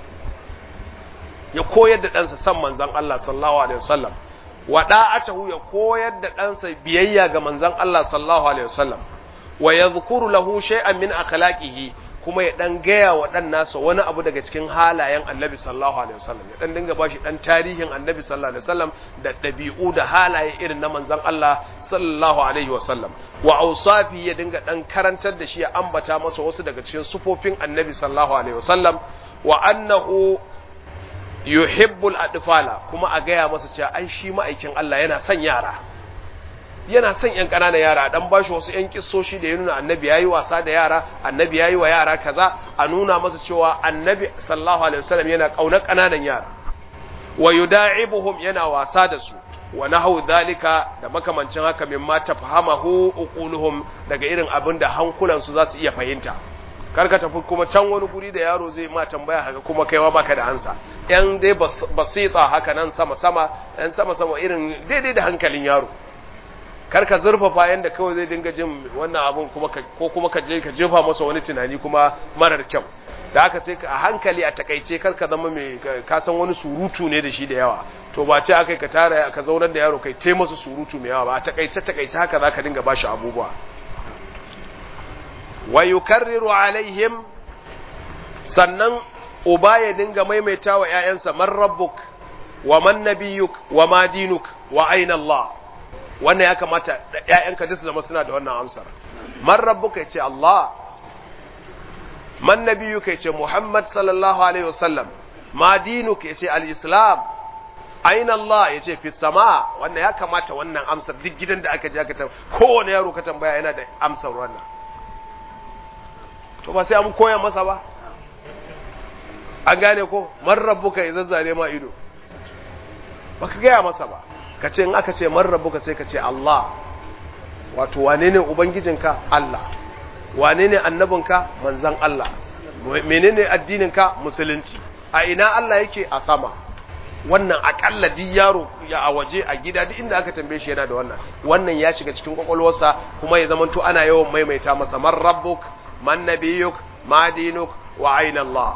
ya koyar da ɗansa san manzon Allah sallallahu alaihi wasallam wa da'atahu ya koyar da ɗansa biyayya ga manzon Allah sallallahu alaihi wasallam wa yadhkuru lahu shay'an min akhlaqihi kuma ya dan gaya wa dan nasa wani abu daga cikin halayen Annabi sallallahu alaihi wasallam ya dan dinga bashi dan tarihin Annabi sallallahu alaihi wasallam da dabi'u da halaye irin na manzon Allah sallallahu alaihi wasallam wa awsafi ya dinga dan karantar da shi ya ambata masa wasu daga cikin sufofin Annabi sallallahu alaihi wasallam wa annahu yuhibbul adfala kuma a gaya masa cewa ai shi ma'aikin Allah yana son yara yana son yan ƙananan yara dan bashi wasu yan kissoshi da ya nuna annabi yayi wasa da yara annabi yayi wa yara kaza a nuna masa cewa annabi sallallahu alaihi wasallam yana kaunar ƙananan yara wa yuda'ibuhum yana wasa da su wa nahu dhalika da makamancin haka mimma tafahamahu uquluhum daga irin abin da hankulan su za su iya fahimta karka tafi kuma can wani guri da yaro zai ma tambaya haka kuma kaiwa baka da ansa yan dai basita haka nan sama sama yan sama sama irin daidai da hankalin yaro karka zurfafa yanda kawai zai dinga jin wannan abun kuma ko kuma ka je ka jefa masa wani tunani kuma marar kyau da haka sai a hankali a takaice karka zama mai ka san wani surutu ne da shi da yawa to ba ce akai ka tara ka zaunar da yaro kai tai masa surutu mai yawa ba a takaice takaice haka zaka dinga bashi abubuwa wa yukarriru alaihim sannan uba ya dinga maimaita wa ƴaƴansa man rabbuk wa man nabiyyuk wa ma dinuk wa aina Allah wannan ya kamata ƴaƴanka duk su zama suna da wannan amsar man rabbuka yace Allah man nabiyyuka yace Muhammad sallallahu alaihi wasallam ma dinuka yace al-islam aina Allah yace fi sama wannan ya kamata wannan amsar duk gidan da aka je aka tambaya kowane yaro ka tambaya yana da amsar wannan to ba sai an koya masa ba an gane ko man rabbuka ya zazzare ma ido baka gaya masa ba ka ce in aka ce man rabbuka sai ka ce Allah wato wane ne ubangijinka Allah wane ne annabinka manzan Allah menene addininka musulunci a ina Allah yake a sama wannan akalla duk yaro ya a waje a gida duk inda aka tambaye shi yana da wannan wannan ya shiga cikin kwakwalwarsa kuma ya zamanto ana yawan maimaita masa man rabbuk man nabiyuk ma dinuk wa aina Allah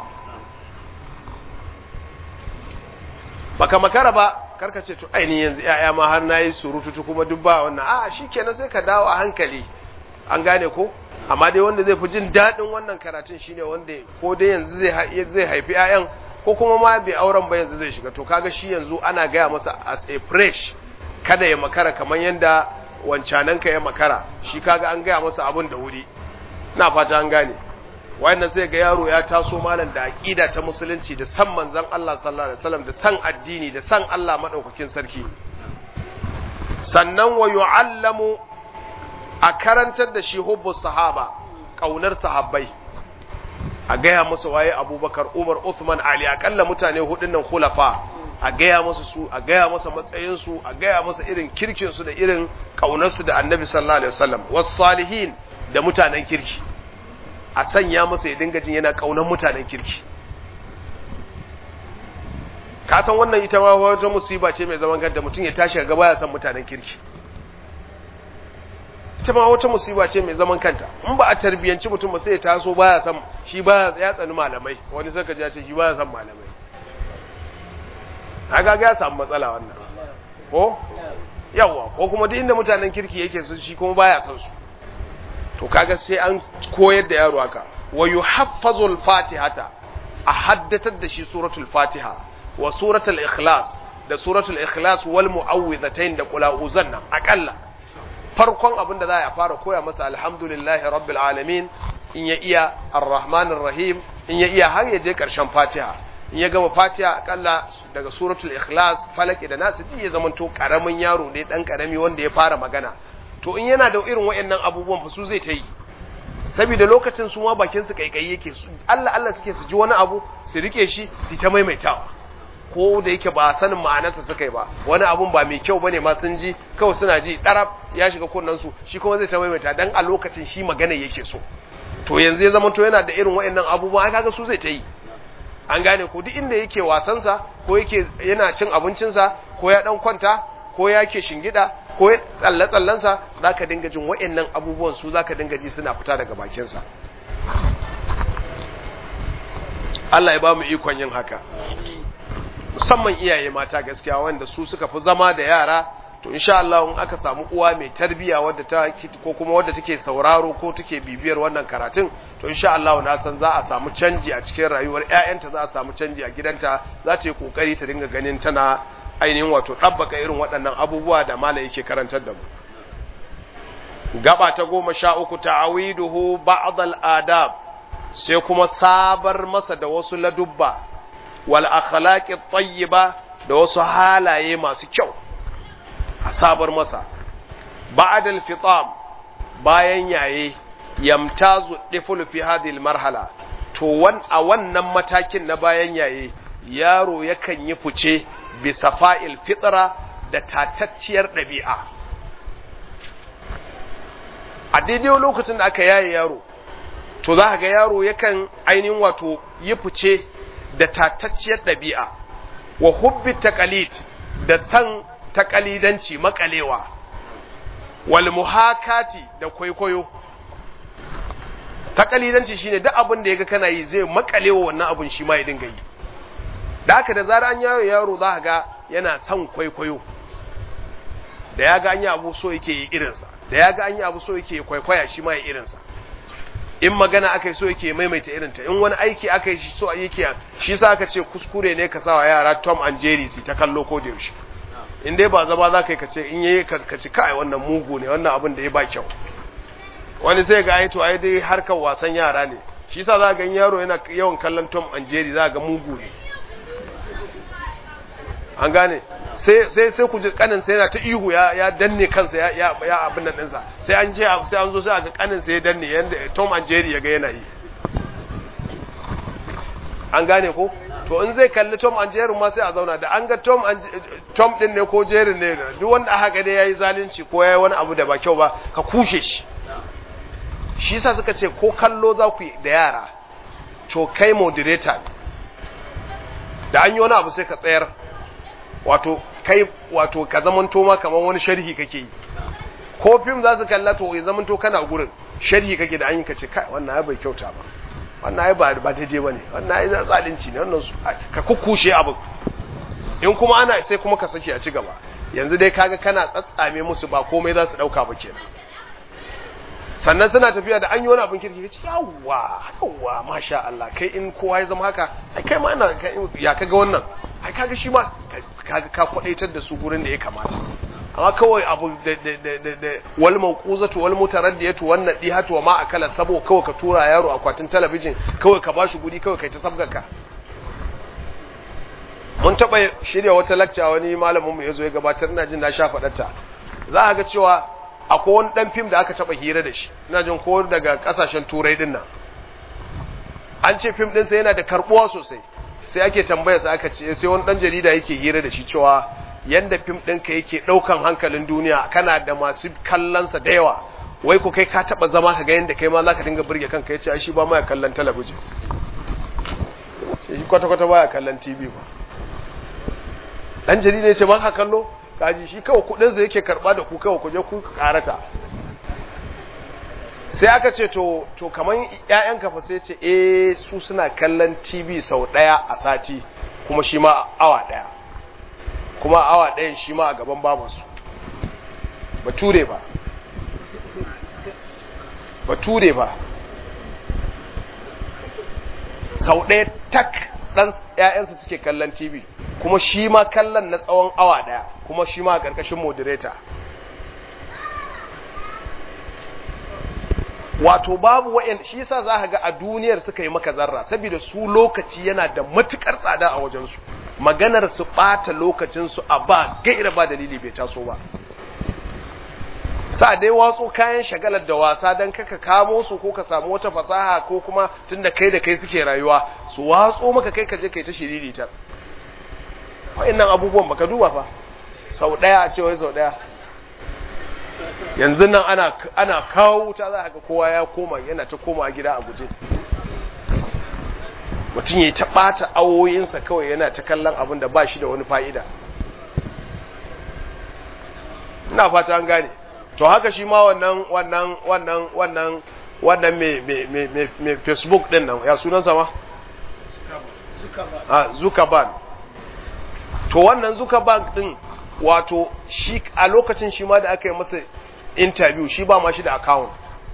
baka makara ba karka ce to ainihin yanzu yaya ma har nayi surutu kuma duk ba wannan a shikenan sai ka dawo a hankali an gane ko amma dai wanda zai fi jin daɗin wannan karatun shine wanda ko dai yanzu zai zai haifi ƴaƴan ko kuma ma bai auren ba yanzu zai shiga to kaga shi yanzu ana gaya masa as a fresh kada ya makara kamar yanda wancanan ka ya makara shi kaga an gaya masa abun da wuri na fata an gane wayannan sai ga yaro ya taso malam da aqida ta musulunci da san manzon Allah sallallahu alaihi wasallam da san addini da san Allah madaukakin sarki sannan wa yu'allamu a karantar da shi hubbu sahaba kaunar sahabbai a gaya musu waye abubakar umar uthman ali akalla mutane hudun nan khulafa a gaya masa su a gaya masa matsayinsu a gaya masa irin kirkinsu da irin ƙaunarsu da annabi sallallahu alaihi wasallam wasu salihin da mutanen kirki a sanya masa ya dinga jin yana ƙaunar mutanen kirki ka san wannan ita ma wata musiba ce mai zaman kanta mutum ya tashi ga baya san mutanen kirki ita ma wata musiba ce mai zaman kanta in ba a tarbiyanci mutum ba sai ya taso baya san shi baya ya tsani malamai wani saka ji ya ce shi baya san malamai haka ga ya samu matsala wannan ko yawa ko kuma duk inda mutanen kirki yake su shi kuma baya san su to kaga sai an koyar da yaro haka wa yuhaffazul fatihata a haddatar da shi suratul fatiha wa suratul ikhlas da suratul ikhlas wal mu'awwidhatayn da qul a'udhanna akalla farkon abin da za a fara koya masa alhamdulillahi rabbil alamin in ya iya arrahmanir rahim in ya iya har ya je karshen fatiha in ya gama fatiha akalla daga suratul ikhlas falaki da nasu ji ya zamanto karamin yaro ne dan karami wanda ya fara magana to in yana da irin wayannan abubuwan fa su zai ta yi saboda lokacin su ma bakin su kaikayi yake Allah Allah suke su ji wani abu su rike shi su ta maimaitawa ko da yake ba sanin ma'anarsa suka yi ba wani abun ba mai kyau bane ma sun ji kawai suna ji darab ya shiga kunnen su shi kuma zai ta maimaita dan a lokacin shi magana yake so to yanzu ya zama to yana da irin wayannan abubuwa kaga su zai ta yi an gane ko duk inda yake wasansa ko yake yana cin abincinsa ko ya dan kwanta ko ya ke shingida ko ya tsalle tsallensa zaka dinga jin wayannan abubuwan su zaka dinga ji suna fita daga bakinsa Allah ya ba mu ikon yin haka musamman iyaye mata gaskiya wanda su suka fi zama da yara to insha Allah in aka samu uwa mai tarbiya wadda ta ko kuma wadda take sauraro ko take bibiyar wannan karatun to insha Allah na san za a samu canji a cikin rayuwar ƴaƴanta za a samu canji a gidanta za ta yi kokari ta dinga ganin tana ainihin wato ɗabbaka irin waɗannan abubuwa da malam yake karantar da mu gaba ta goma sha uku ta'awiduhu ba'd al-adab sai kuma sabar masa da wasu ladubba wal akhlaqi tayyiba da wasu halaye masu kyau a sabar masa ba'd al fitam bayan yaye yamtazu diful fi hadhihi al marhala to wan a wannan matakin na bayan yaye yaro yakan yi fice bi safa'il fitra da tatacciyar ɗabi'a a daidai lokacin da aka yaye yaro to za ga yaro yakan ainihin wato yi fice da tatacciyar ɗabi'a wa hubbi taqalid da san taqalidanci makalewa wal muhakati da kwaikwayo taqalidanci shine duk abin da yaga kana yi zai makalewa wannan abin shi ma ya dinga yi da haka da zarar an yayo yaro za ga yana son kwaikwayo da ya ga an yi abu so yake yi irinsa da ya ga an yi abu so yake kwaikwaya shi ma ya irinsa in magana aka yi so yake maimaita irinta in wani aiki aka yi so yake shi sa aka ce kuskure ne ka sa wa yara Tom and Jerry su ta kallo ko da yaushe in dai ba zama za ka yi ka ce in yayi ka ci kai wannan mugu ne wannan abin da ya ba kyau wani sai ga ai to ai dai harkar wasan yara ne shi sa za ga yaro yana yawan kallon Tom and Jerry za ga mugu ne an gane sai sai sai ku ji kanin sai yana ta ihu ya ya danne kansa ya ya, ya abin nan dinsa sai an je sai an zo sai ga kanin sai ya danne yanda Tom and Jerry ya ga yana yi an gane ko to in zai kalli Tom and Jerry ma sai a zauna da an ga Tom and Tom din ne ko Jerry ne duk wanda aka ga dai yayi zalunci ko yayi wani abu da ba kyau ba ka kushe shi shi yasa suka ce ko kallo za ku yi da yara to kai moderator da an yi wani abu sai ka tsayar wato kai wato ka zamanto ma kamar wani sharhi kake yi ko fim za su kalla to ya zamanto kana gurin sharhi kake da an yi kace kai wannan ai bai kyauta ba wannan ai ba ba ta je bane wannan ai zalunci ne wannan ka kukkushe abu in kuma ana sai kuma ka saki a ci gaba yanzu dai kaga kana tsatsame musu ba komai za su dauka ba kenan sannan suna tafiya da an yi wani abin kirki kace yawwa yawwa masha Allah kai in kowa ya zama haka ai kai ma ina ya kaga wannan ai kaga shi ma kaga ka kwadaitar da su gurin da ya kamata amma kawai abu da da da da wal mawquzatu wal mutaraddiyatu wan nadihatu wa ma akala sabo kawai ka tura yaro akwatin talabijin kawai ka bashi guri kawai kai ta sabgaka mun taba shirya wata lecture wani malamin mu yazo ya gabatar ina jin na sha fadarta za a ga cewa akwai wani dan fim da aka taba hira da shi ina jin ko daga kasashen turai din nan an ce fim ɗinsa yana da karbuwa sosai sai ake tambaya sa aka ce sai wani dan jarida yake hira da shi cewa yanda fim ɗinka yake ɗaukan hankalin duniya kana da masu kallonsa da yawa wai ko kai ka taɓa zama ka ga yanda kai ma za ka dinga burge kanka ya ce shi ba ma ya kallon talabijin shi kwata-kwata ba ya kallon tv ba ɗan jarida ya ce ba ka kallo kaji shi kawai kuɗinsa yake karɓa da ku kawai ku je ku karata sai aka ce to to kaman ƴaƴan kafa sai ce eh su suna kallon TV sau ɗaya a sati kuma shi ma awa ɗaya kuma awa ɗayan shi ma a gaban babansu bature ba bature ba sau ɗaya tak ɗan ƴaƴansa suke kallon TV kuma shi ma kallon na tsawon awa ɗaya kuma shi ma a ƙarƙashin moderator wato babu wa'in shi yasa za ka ga a duniyar suka yi maka zarra saboda su lokaci yana da matukar tsada a wajensu maganar su ɓata lokacinsu a ba gaira ba dalili bai taso ba sa dai watso kayan shagalar da wasa don kaka kamo su ko ka samu wata fasaha ko kuma tunda kai da kai suke rayuwa su watso maka kai ka je kai ta shiriritar wa'annan abubuwan baka duba fa sau ɗaya a ce wai sau ɗaya yanzu nan ana ana kawo wuta za ga kowa ya koma yana ta koma gida a guje mutum ya ta ɓata awoyinsa kawai yana ta kallon abin da ba shi da wani fa'ida ina fata an gane to haka shi ma wannan wannan wannan wannan wannan mai facebook din nan ya sunansa ma? zukaban to wannan zukaban din wato shi a lokacin shi ma da aka yi masa interview shi ba ma shi da account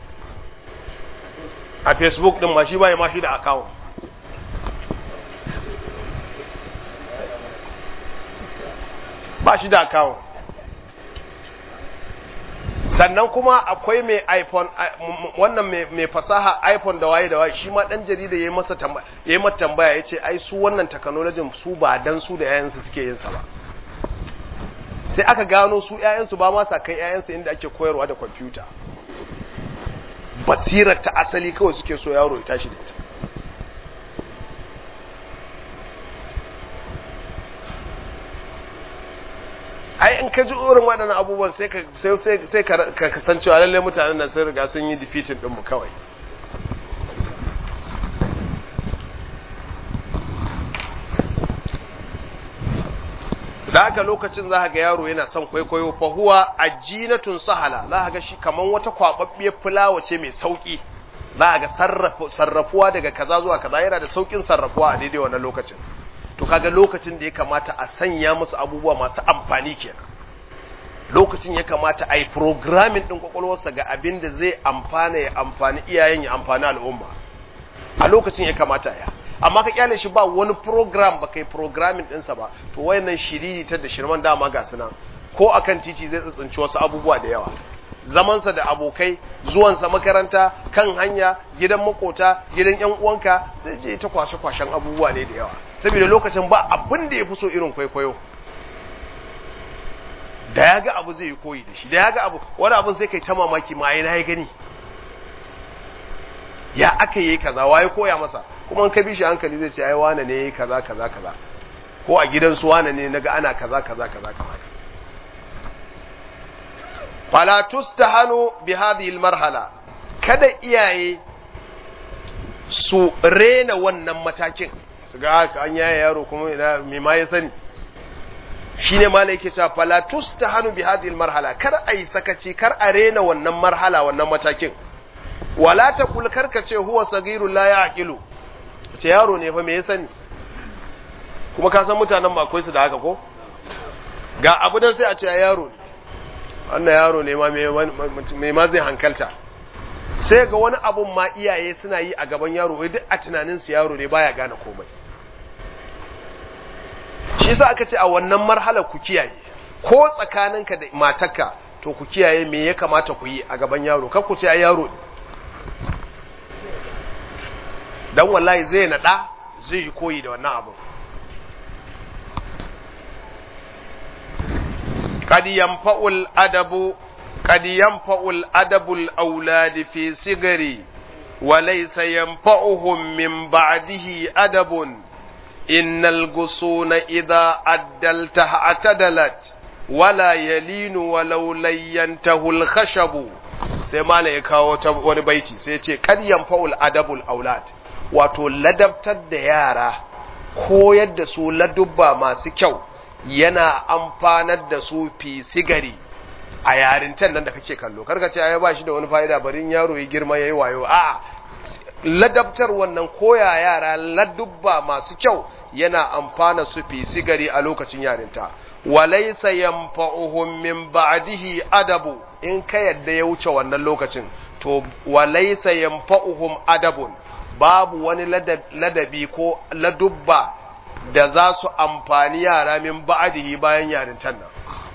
a facebook din ma shi ba ma shi da account ba shi da account sannan kuma akwai mai iphone wannan mai fasaha iphone da waye da waye shi ma dan jarida yayi masa tambaya yayi mata tambaya yace ai su wannan technology su ba dan su da yayansu suke yin sa ba sai aka gano su ‘ya'yansu ba ma sa kai ‘ya'yansu inda ake koyarwa da kwamfuta basirar ta asali kawai suke so yaro ya tashi da ita ai in ka ji irin waɗannan abubuwan sai ka kasancewa lallai mutanen nan sun riga sun yi defeating ɗinmu kawai da haka lokacin za ga yaro yana son kwaikwayo fa huwa ajinatun sahala za ga shi kaman wata kwababbiyar fulawa ce mai sauki za ga sarrafuwa daga kaza zuwa kaza yana da saukin sarrafuwa a daidai wannan lokacin to kaga lokacin da ya kamata a sanya musu abubuwa masu amfani kenan lokacin ya kamata a yi programming din kwakwalwarsa ga abin da zai amfana ya amfani iyayen ya amfani al'umma a lokacin ya kamata ya amma ka kyale shi ba wani program ba kai programming ɗinsa ba to wayannan shiriri ta da shirman dama ga suna ko akan titi zai tsitsinci wasu abubuwa da yawa zamansa da abokai zuwansa makaranta kan hanya gidan makota gidan yan uwanka zai je ta kwashe kwashen abubuwa ne da yawa saboda lokacin ba abin da ya fi so irin kwaikwayo da ya ga abu zai yi koyi da shi da ya ga abu wani abin sai kai ta mamaki ma yana ya gani ya aka yi kaza waye koya masa kuma in ka bi shi hankali zai ce ai wane ne yayi kaza kaza kaza ko a gidan su wane ne naga ana kaza kaza kaza kaza fala tustahanu bi hadhihi almarhala kada iyaye su rena wannan matakin su ga haka an yaya yaro kuma ina me ma ya sani shine malai yake cewa fala tustahanu bi hadhihi almarhala kar ai sakaci kar a rena wannan marhala wannan matakin wala taqul karka ce huwa sagirul la yaqilu ce yaro ne fa me ya sani kuma ka san mutanen ma akwai su da haka ko ga abu dan sai a ce yaro ne wannan yaro ne ma me ma zai hankalta sai ga wani abun ma iyaye suna yi a gaban yaro wai duk a tunanin su yaro ne baya gane komai shi yasa aka ce a wannan marhala ku kiyaye ko tsakaninka da matarka to ku kiyaye me ya kamata ku yi a gaban yaro kar ku ce ai yaro ne dan wallahi zai nada zai yi koyi da wannan abu قد ينفع الأدب قد ينفع الأدب الأولاد في صغري وليس ينفعهم من بعده أدب innal gusuna idza addalta atadalat wala yalinu walau layyantahu al-khashabu sai malam ya kawo wani baiti sai ya ce kad yanfa'ul adabul aulad wato ladabtar da yara koyar da su ladubba masu kyau yana amfanar da su fi sigari a yarintan nan da kake kallo karka ce ai ba shi da wani fa'ida barin yaro ya girma yayi wayo a ladabtar wannan koya yara ladubba masu kyau yana amfana su fi sigari a lokacin yarinta walaysa yanfa'uhum min ba'dihi adabu in ka yadda ya wuce wannan lokacin to walaysa yanfa'uhum adabun babu wani ladabi ko ladubba da za su amfani yara min ba'dihi bayan yarintan nan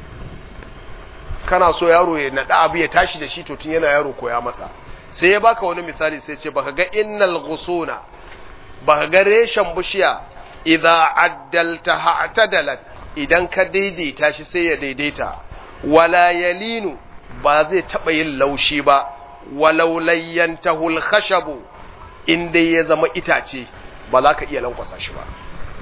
kana so yaro ya naɗa abu ya tashi da shi to tun yana yaro koya masa sai ya baka wani misali sai ce baka ga innal ghusuna baka ga reshen bishiya idza addalta ha'tadalat idan ka daidaita shi sai ya daidaita wala yalinu ba zai taba yin laushi ba walau layyantahu al-khashabu inda ya zama itace ba za ka iya lankwasa shi ba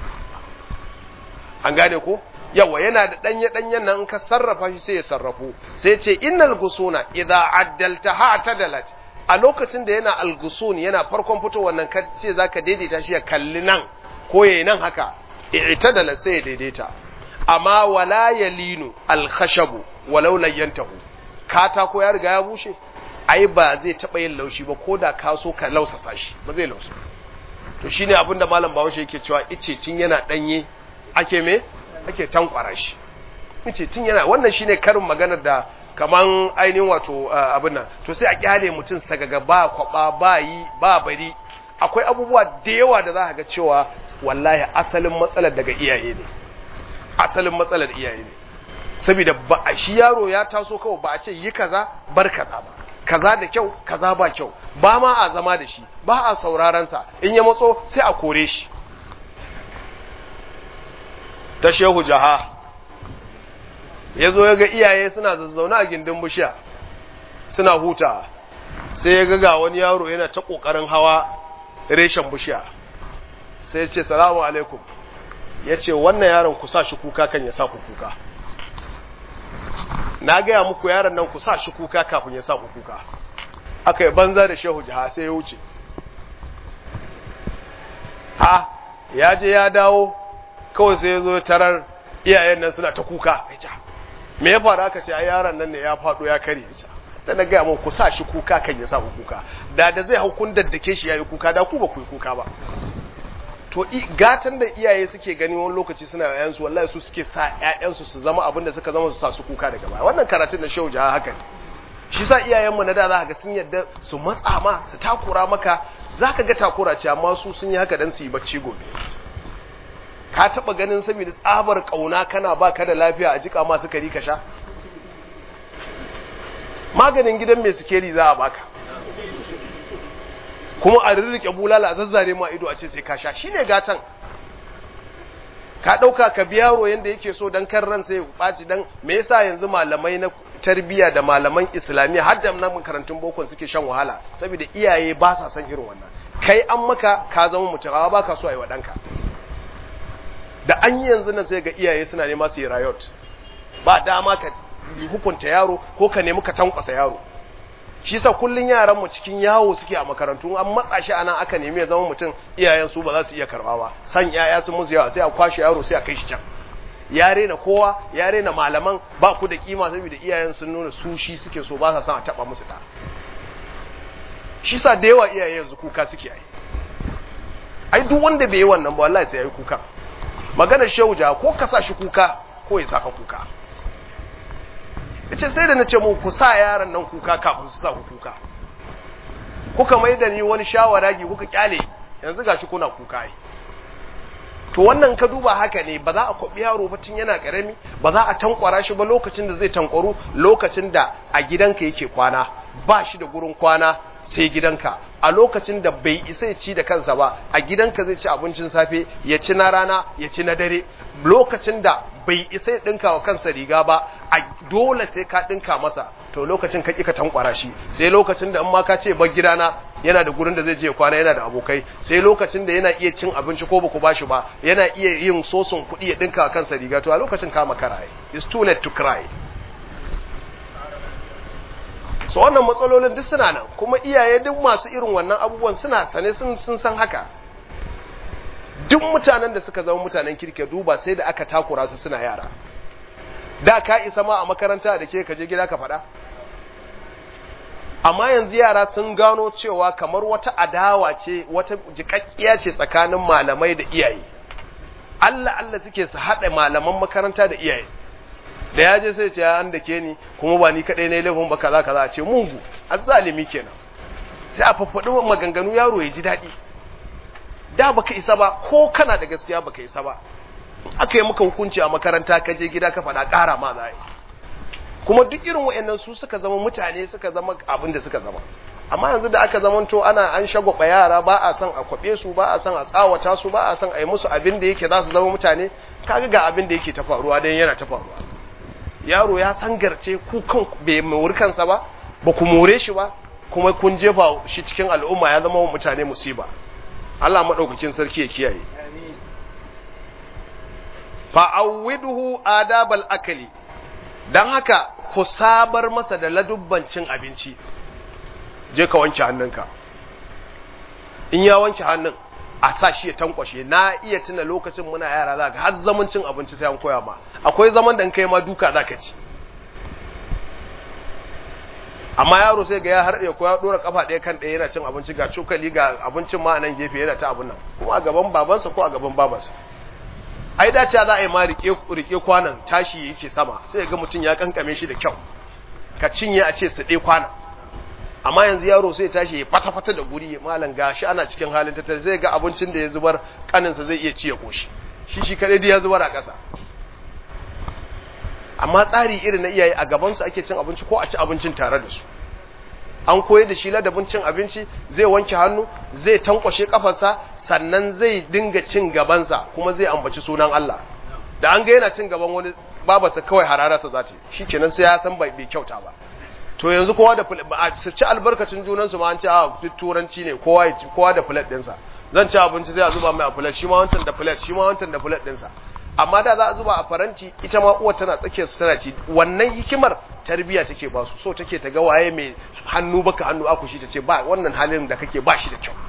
an gane ko yawa yana da danye danyen nan ka sarrafa shi sai ya sarrafu sai ce innal gusuna idza addalta ha'tadalat a lokacin da yana algusun yana farkon fitowar nan ka ce zaka daidaita shi ya kalli nan ko yayi nan haka i'tadala sai ya daidaita amma wala yalinu alkhashabu walau layyantahu katako ya riga ya bushe ai ba zai taba yin laushi ba koda ka so ka lausasa shi ba zai lausa to shine abin da malam Bahaushe yake cewa ice cin yana danye ake me ake tankwara shi ice cin yana wannan shine karin maganar da kaman ainihin wato abin nan to sai a kyale mutum sagaga ba kwaba ba yi ba bari akwai abubuwa da yawa da za ka ga cewa wallahi asalin matsalar daga iyaye ne asalin matsalar iyaye ne saboda ba a shi yaro ya taso kawai ba a ce yi kaza bar kaza ba kaza da kyau kaza ba kyau ba ma a zama da shi ba a sauraron sa in ya matso sai a kore shi ta shehu jaha ya zo ya ga iyaye suna zazzauna a gindin bishiya suna huta sai ya ga ga wani yaro yana ta ƙoƙarin hawa reshen bishiya sai ya ce salamu alaikum ya ce wannan yaron ku sa shi kuka kan ya sa ku kuka na gaya muku yaron nan ku sa shi kuka kafin ya sa ku kuka aka yi banza da shehu jiha sai ya wuce ha ya je ya dawo kawai sai ya zo tarar iyayen nan suna ta kuka me ya faru aka ce a yaron nan ne ya faɗo ya kare ya da na gaya mun ku sa shi kuka kan ya sa ku kuka da da zai hau kun daddake shi yayi kuka da ku ba ku yi kuka ba to gatan da iyaye suke gani wani lokaci suna yayan su wallahi su suke sa ƴaƴan su su zama abin da suka zama su sa su kuka daga baya wannan karatun da shehu jaha haka ne shi sa iyayen mu na da za ga sun yadda su matsa ma su takura maka zaka ga takura ce amma su sun yi haka dan su yi bacci gobe ka taba ganin saboda tsabar kauna kana baka da lafiya a jika ma sukari ka sha maganin gidan mai sikeri za a baka kuma a rirrike bulala a zazzare ma ido a ce sai ka sha shine gatan ka dauka ka biya yaro yanda yake so dan kan ran sai ya baci dan me yasa yanzu malamai na tarbiyya da malaman islamiyya har da na makarantun bokon suke shan wahala saboda iyaye ba sa son irin wannan kai an maka ka zama mutum amma baka so a yi wa danka da an yi yanzu nan sai ga iyaye suna nema su yi riot ba dama ka hukunta yaro ko ka nemi ka tankwasa yaro shi sa kullun yaran mu cikin yawo suke a makarantu an matsa shi anan aka nemi ya zama mutum iyayen su ba za su iya karba ba san yaya sun musu yawa sai a kwashe yaro sai a kai shi can ya rena kowa ya rena malaman ba ku da kima saboda iyayen sun nuna su shi suke so ba sa son a taba musu da shi sa da yawa iyaye yanzu kuka suke yi ai duk wanda bai yi wannan ba wallahi sai yayi kuka maganar shauja ko ka sa shi kuka ko ya saka kuka ce sai da na ce mu ku sa yaran nan kuka kafin su sa ku kuka kuka mai da ni wani shawaragi kuka kyale yanzu gashi kuna kuka yi to wannan ka duba haka ne ba za a kwabi yaro ba tun yana karami ba za a tankwara shi ba lokacin da zai tankwaru lokacin da a gidanka yake kwana ba shi da gurin kwana sai gidanka a lokacin da bai isa ya ci da kansa ba a gidanka zai ci abincin safe ya ci na rana ya ci na dare lokacin da bai isa ya dinka wa kansa riga ba a dole sai ka dinka masa to lokacin ka ka tankwara shi sai lokacin da in ma ka ce bar gidana yana da gurin da zai je kwana yana da abokai sai lokacin da yana iya cin abinci ko baku bashi ba yana iya yin sosun kuɗi ya dinka kansa riga to a lokacin ka makara it's too late to cry so wannan matsalolin duk suna nan kuma iyaye duk masu irin wannan abubuwan suna sane sun san haka duk mutanen da suka zama mutanen kirke duba sai da aka takura su suna yara da ka isa ma a makaranta da ke kaje gida ka faɗa amma yanzu yara sun gano cewa kamar wata adawa ce wata jikakkiya ce tsakanin malamai da iyaye Allah Allah suke su haɗa malaman makaranta da iyaye da ya je sai ce an da ke ni kuma ba ni kaɗai ne laifin ba kaza kaza ce mungu azzalimi kenan sai a faffaɗi maganganu yaro ya ji daɗi da baka isa ba ko kana da gaskiya baka isa ba aka yi maka hukunci a makaranta ka je gida ka faɗa ƙara ma za kuma duk irin wa'annan su suka zama mutane suka zama abin da suka zama amma yanzu da aka zamanto ana an shagwaba yara ba a son a kwaɓe su ba a son a tsawata su ba a son a yi musu abin da yake za su zama mutane kaga ga abin da yake ta faruwa dan yana ta faruwa yaro ya sangarce ku kan bai mori kansa ba ba ku more shi ba kuma kun jefa shi cikin al'umma ya zama mutane musiba Allah madaukakin sarki ya kiyaye fa'awwiduhu adabal akali dan haka ku sabar masa da ladubban cin abinci je ka wanke hannunka in ya wanke hannun a sa shi ya tankwashe na iya tuna lokacin muna yara za ka har zaman cin abinci sai an koya ma akwai zaman da kai ma duka za ka ci amma yaro sai ga ya har ya koya dora kafa ɗaya kan ɗaya yana cin abinci ga cokali ga abincin ma a nan gefe yana ta abin nan kuma a gaban babansa ko a gaban babansa ai dace za a yi ma rike rike kwanan tashi yake sama sai ga mutum ya kankame shi da kyau ka cinye a ce su ɗaya kwana amma yanzu yaro sai tashi ya fata-fata da guri malam gashi ana cikin halin tattalin zai ga abincin da ya zubar kaninsa zai iya ci ya koshi shi shi kadai da ya zubar a ƙasa amma tsari irin na iyaye a gabansu ake cin abinci ko a ci abincin tare da su an koyar da shi ladabin cin abinci zai wanke hannu zai tankwashe kafarsa sannan zai dinga cin gabansa kuma zai ambaci sunan Allah da an ga yana cin gaban wani babarsa kawai hararsa za ta yi shikenan sai ya san bai kyauta ba to yanzu kowa da su ci albarkacin junansu ma an ce a duk turanci ne kowa ya ci kowa da plate ɗinsa zan ci abinci sai a zuba mai a plate shi ma wancan da plate shi ma wancan da plate ɗinsa amma da za a zuba a faranti ita ma uwar tana tsakiyar su tana ci wannan hikimar tarbiya take ba su so take ta ga waye mai hannu baka hannu akushi ta ce ba wannan halin da kake ba shi da kyau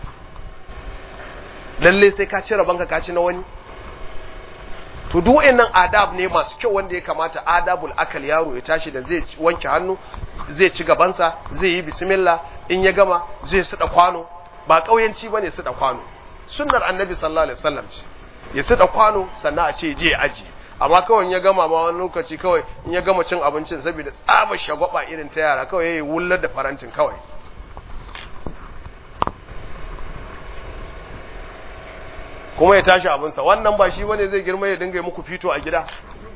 lalle sai ka ci rabanka ka ci na wani to duk wayannan adab ne masu kyau wanda ya kamata adabul akal yaro ya tashi da zai wanke hannu zai ci gabansa zai yi bismillah in ya gama zai suda kwano ba kauyanci bane suda kwano sunnar annabi sallallahu alaihi wasallam ce ya suda kwano sannan a ce je aji amma kawai ya gama ma wani lokaci kawai in ya gama cin abincin saboda tsaba shagwaba irin ta yara kawai yayi wullar da farantin kawai kuma ya tashi abinsa wannan ba shi bane zai girma ya dinga muku fito a gida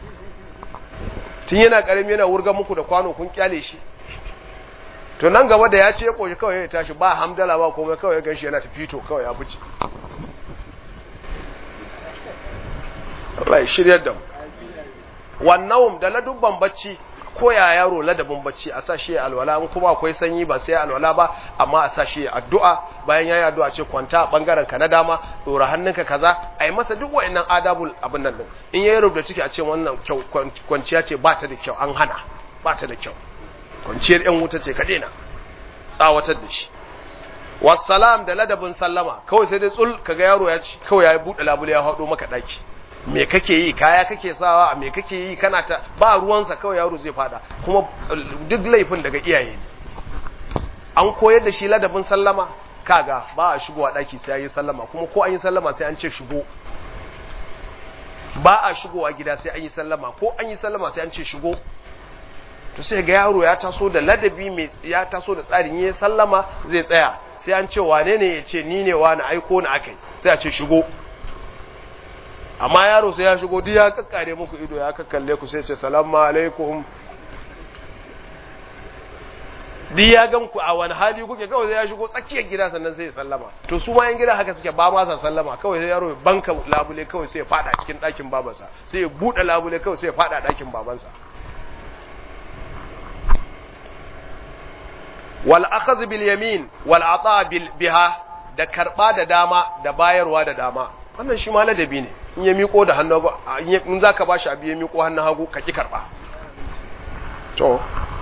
tun yana karami yana wurga muku da kwano kun kyale shi to nan gaba da ya ce ya koshi kawai ya tashi ba hamdala ba komai kawai ya ganshi yana ta fito kawai ya fice Allah ya shiryar da mu wannan da ladubban bacci ko ya yaro ladabin bacci a sa shi ya alwala in kuma akwai sanyi ba sai ya alwala ba amma a sa shi ya addu'a bayan yayi addu'a ce kwanta bangaren ka na dama dora hannunka kaza ai masa duk wayannan adabul abin nan din in yayi rubuta ciki a ce wannan kyau kwanciya ce ba ta da kyau an hana ba ta da kyau kwanciyar yan wuta ce ka daina tsawatar da shi wassalam da ladabin sallama kawai sai dai tsul kaga yaro ya ci kawai ya bude labule ya hado maka daki me kake yi kaya kake sawa me kake yi kana ta ba ruwansa kawai yaro zai fada kuma duk laifin daga iyaye ne an koyar da shi ladabin sallama kaga ba a shigowa daki sai yi sallama kuma ko an yi sallama sai an ce shigo ba a shigowa gida sai an yi sallama ko an yi sallama sai an ce shigo to sai ga yaro ya taso da ladabi mai ya taso da tsarin yi sallama zai tsaya sai an ce wane ne ya ce ni ne wani aiko ni akai sai a ce shigo amma yaro sai ya shigo duk ya kakkare muku ido ya kakkalle ku sai ce salamu alaikum duk ya gan ku a wani hali kuke kawai sai ya shigo tsakiyar gida sannan sai ya sallama to su ma yan gida haka suke ba ma sa sallama kawai sai yaro ya banka labule kawai sai ya fada cikin ɗakin babansa sai ya buɗe labule kawai sai ya fada ɗakin babansa wal akhadh bil yamin wal ata bil biha da karba da dama da bayarwa da dama wannan shi ma ladabi ne in ya miko da hannu hagu in zaka bashi abu ya miko hannun hagu ka ki karba to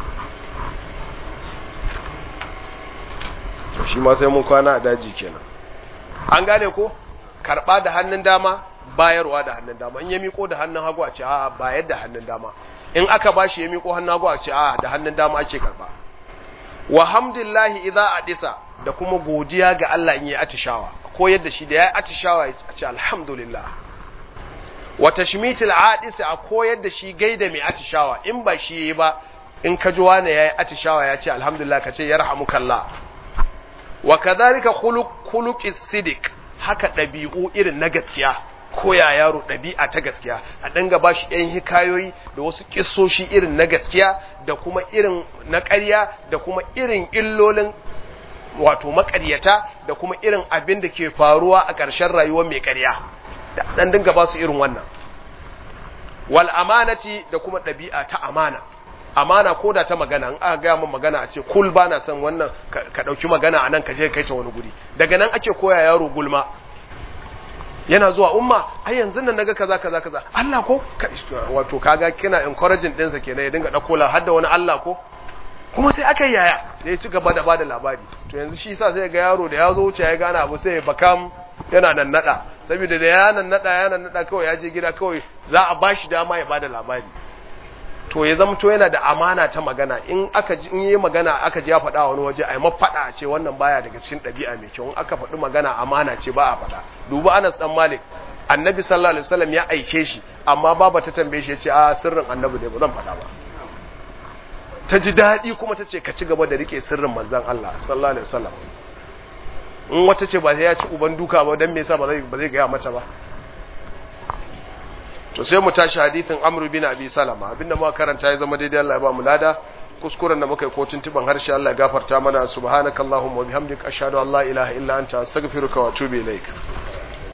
shi ma sai mun kwana a daji kenan an gane ko karba da hannun dama bayarwa da hannun dama in ya miko da hannun hagu a ce a bayar da hannun dama in aka bashi ya miko hannun hagu a ce a da hannun dama ake karba wa hamdillahi idza adisa da kuma godiya ga Allah in yi atishawa ko yadda shi da ya atishawa ya ce alhamdulillah wa tashmitil adisi a koyar da shi gaida mai atishawa in ba shi yi ba in ka ji wani yayi atishawa ya ce alhamdulillah ka ce yarhamukallah wa kadhalika khuluq khuluqis sidiq haka dabi'u irin na gaskiya koya yaro ɗabi'a ta gaskiya a dinga ba shi ‘yan hikayoyi da wasu ƙisoshi irin na gaskiya da kuma irin na ƙarya da kuma irin illolin wato maƙaryata da kuma irin abin da ke faruwa a ƙarshen rayuwar mai ƙarya da ɗan dinga ba su irin wannan wal amanati da kuma ɗabi'a ta amana amana ko da ta magana in aka gaya min magana a ce kul ba na son wannan ka ɗauki magana a nan ka je kai ta wani guri daga nan ake koya yaro gulma yana zuwa umma ai yanzu nan naga kaza kaza kaza Allah ko wato kaga kina encouraging ɗinsa kenan ya dinga ɗauko la hadda wani Allah ko kuma sai aka yaya sai ya ci gaba da bada labari to yanzu shi yasa sai ga yaro da ya zo wuce ya gane abu sai ya bakam yana nan nada saboda da ya nan nada ya nan nada kawai ya je gida kawai za a bashi dama ya bada labari to ya zama to yana da amana ta magana in aka ji in yi magana aka ji ya faɗa wani waje ai mafaɗa ce wannan baya daga cikin ɗabi'a mai kyau in aka faɗi magana amana ce ba a faɗa duba Anas dan Malik annabi sallallahu alaihi wasallam ya aike shi amma baba ta tambaye shi ya ce a sirrin annabi ne ba zan faɗa ba ta ji daɗi kuma ta ce ka ci gaba da rike sirrin manzon Allah sallallahu alaihi wasallam in wata ce ba sai ya ci uban duka ba dan me yasa ba zai ba zai ga mata ba to sai mu tashi hadithin Amr bin Abi Salama abinda muka karanta ya zama daidai Allah ya ba mu lada kuskuren da muka yi ko tuntuban harshe Allah ya gafarta mana subhanakallahumma wa bihamdika ashhadu an la ilaha illa anta astaghfiruka wa atubu ilaik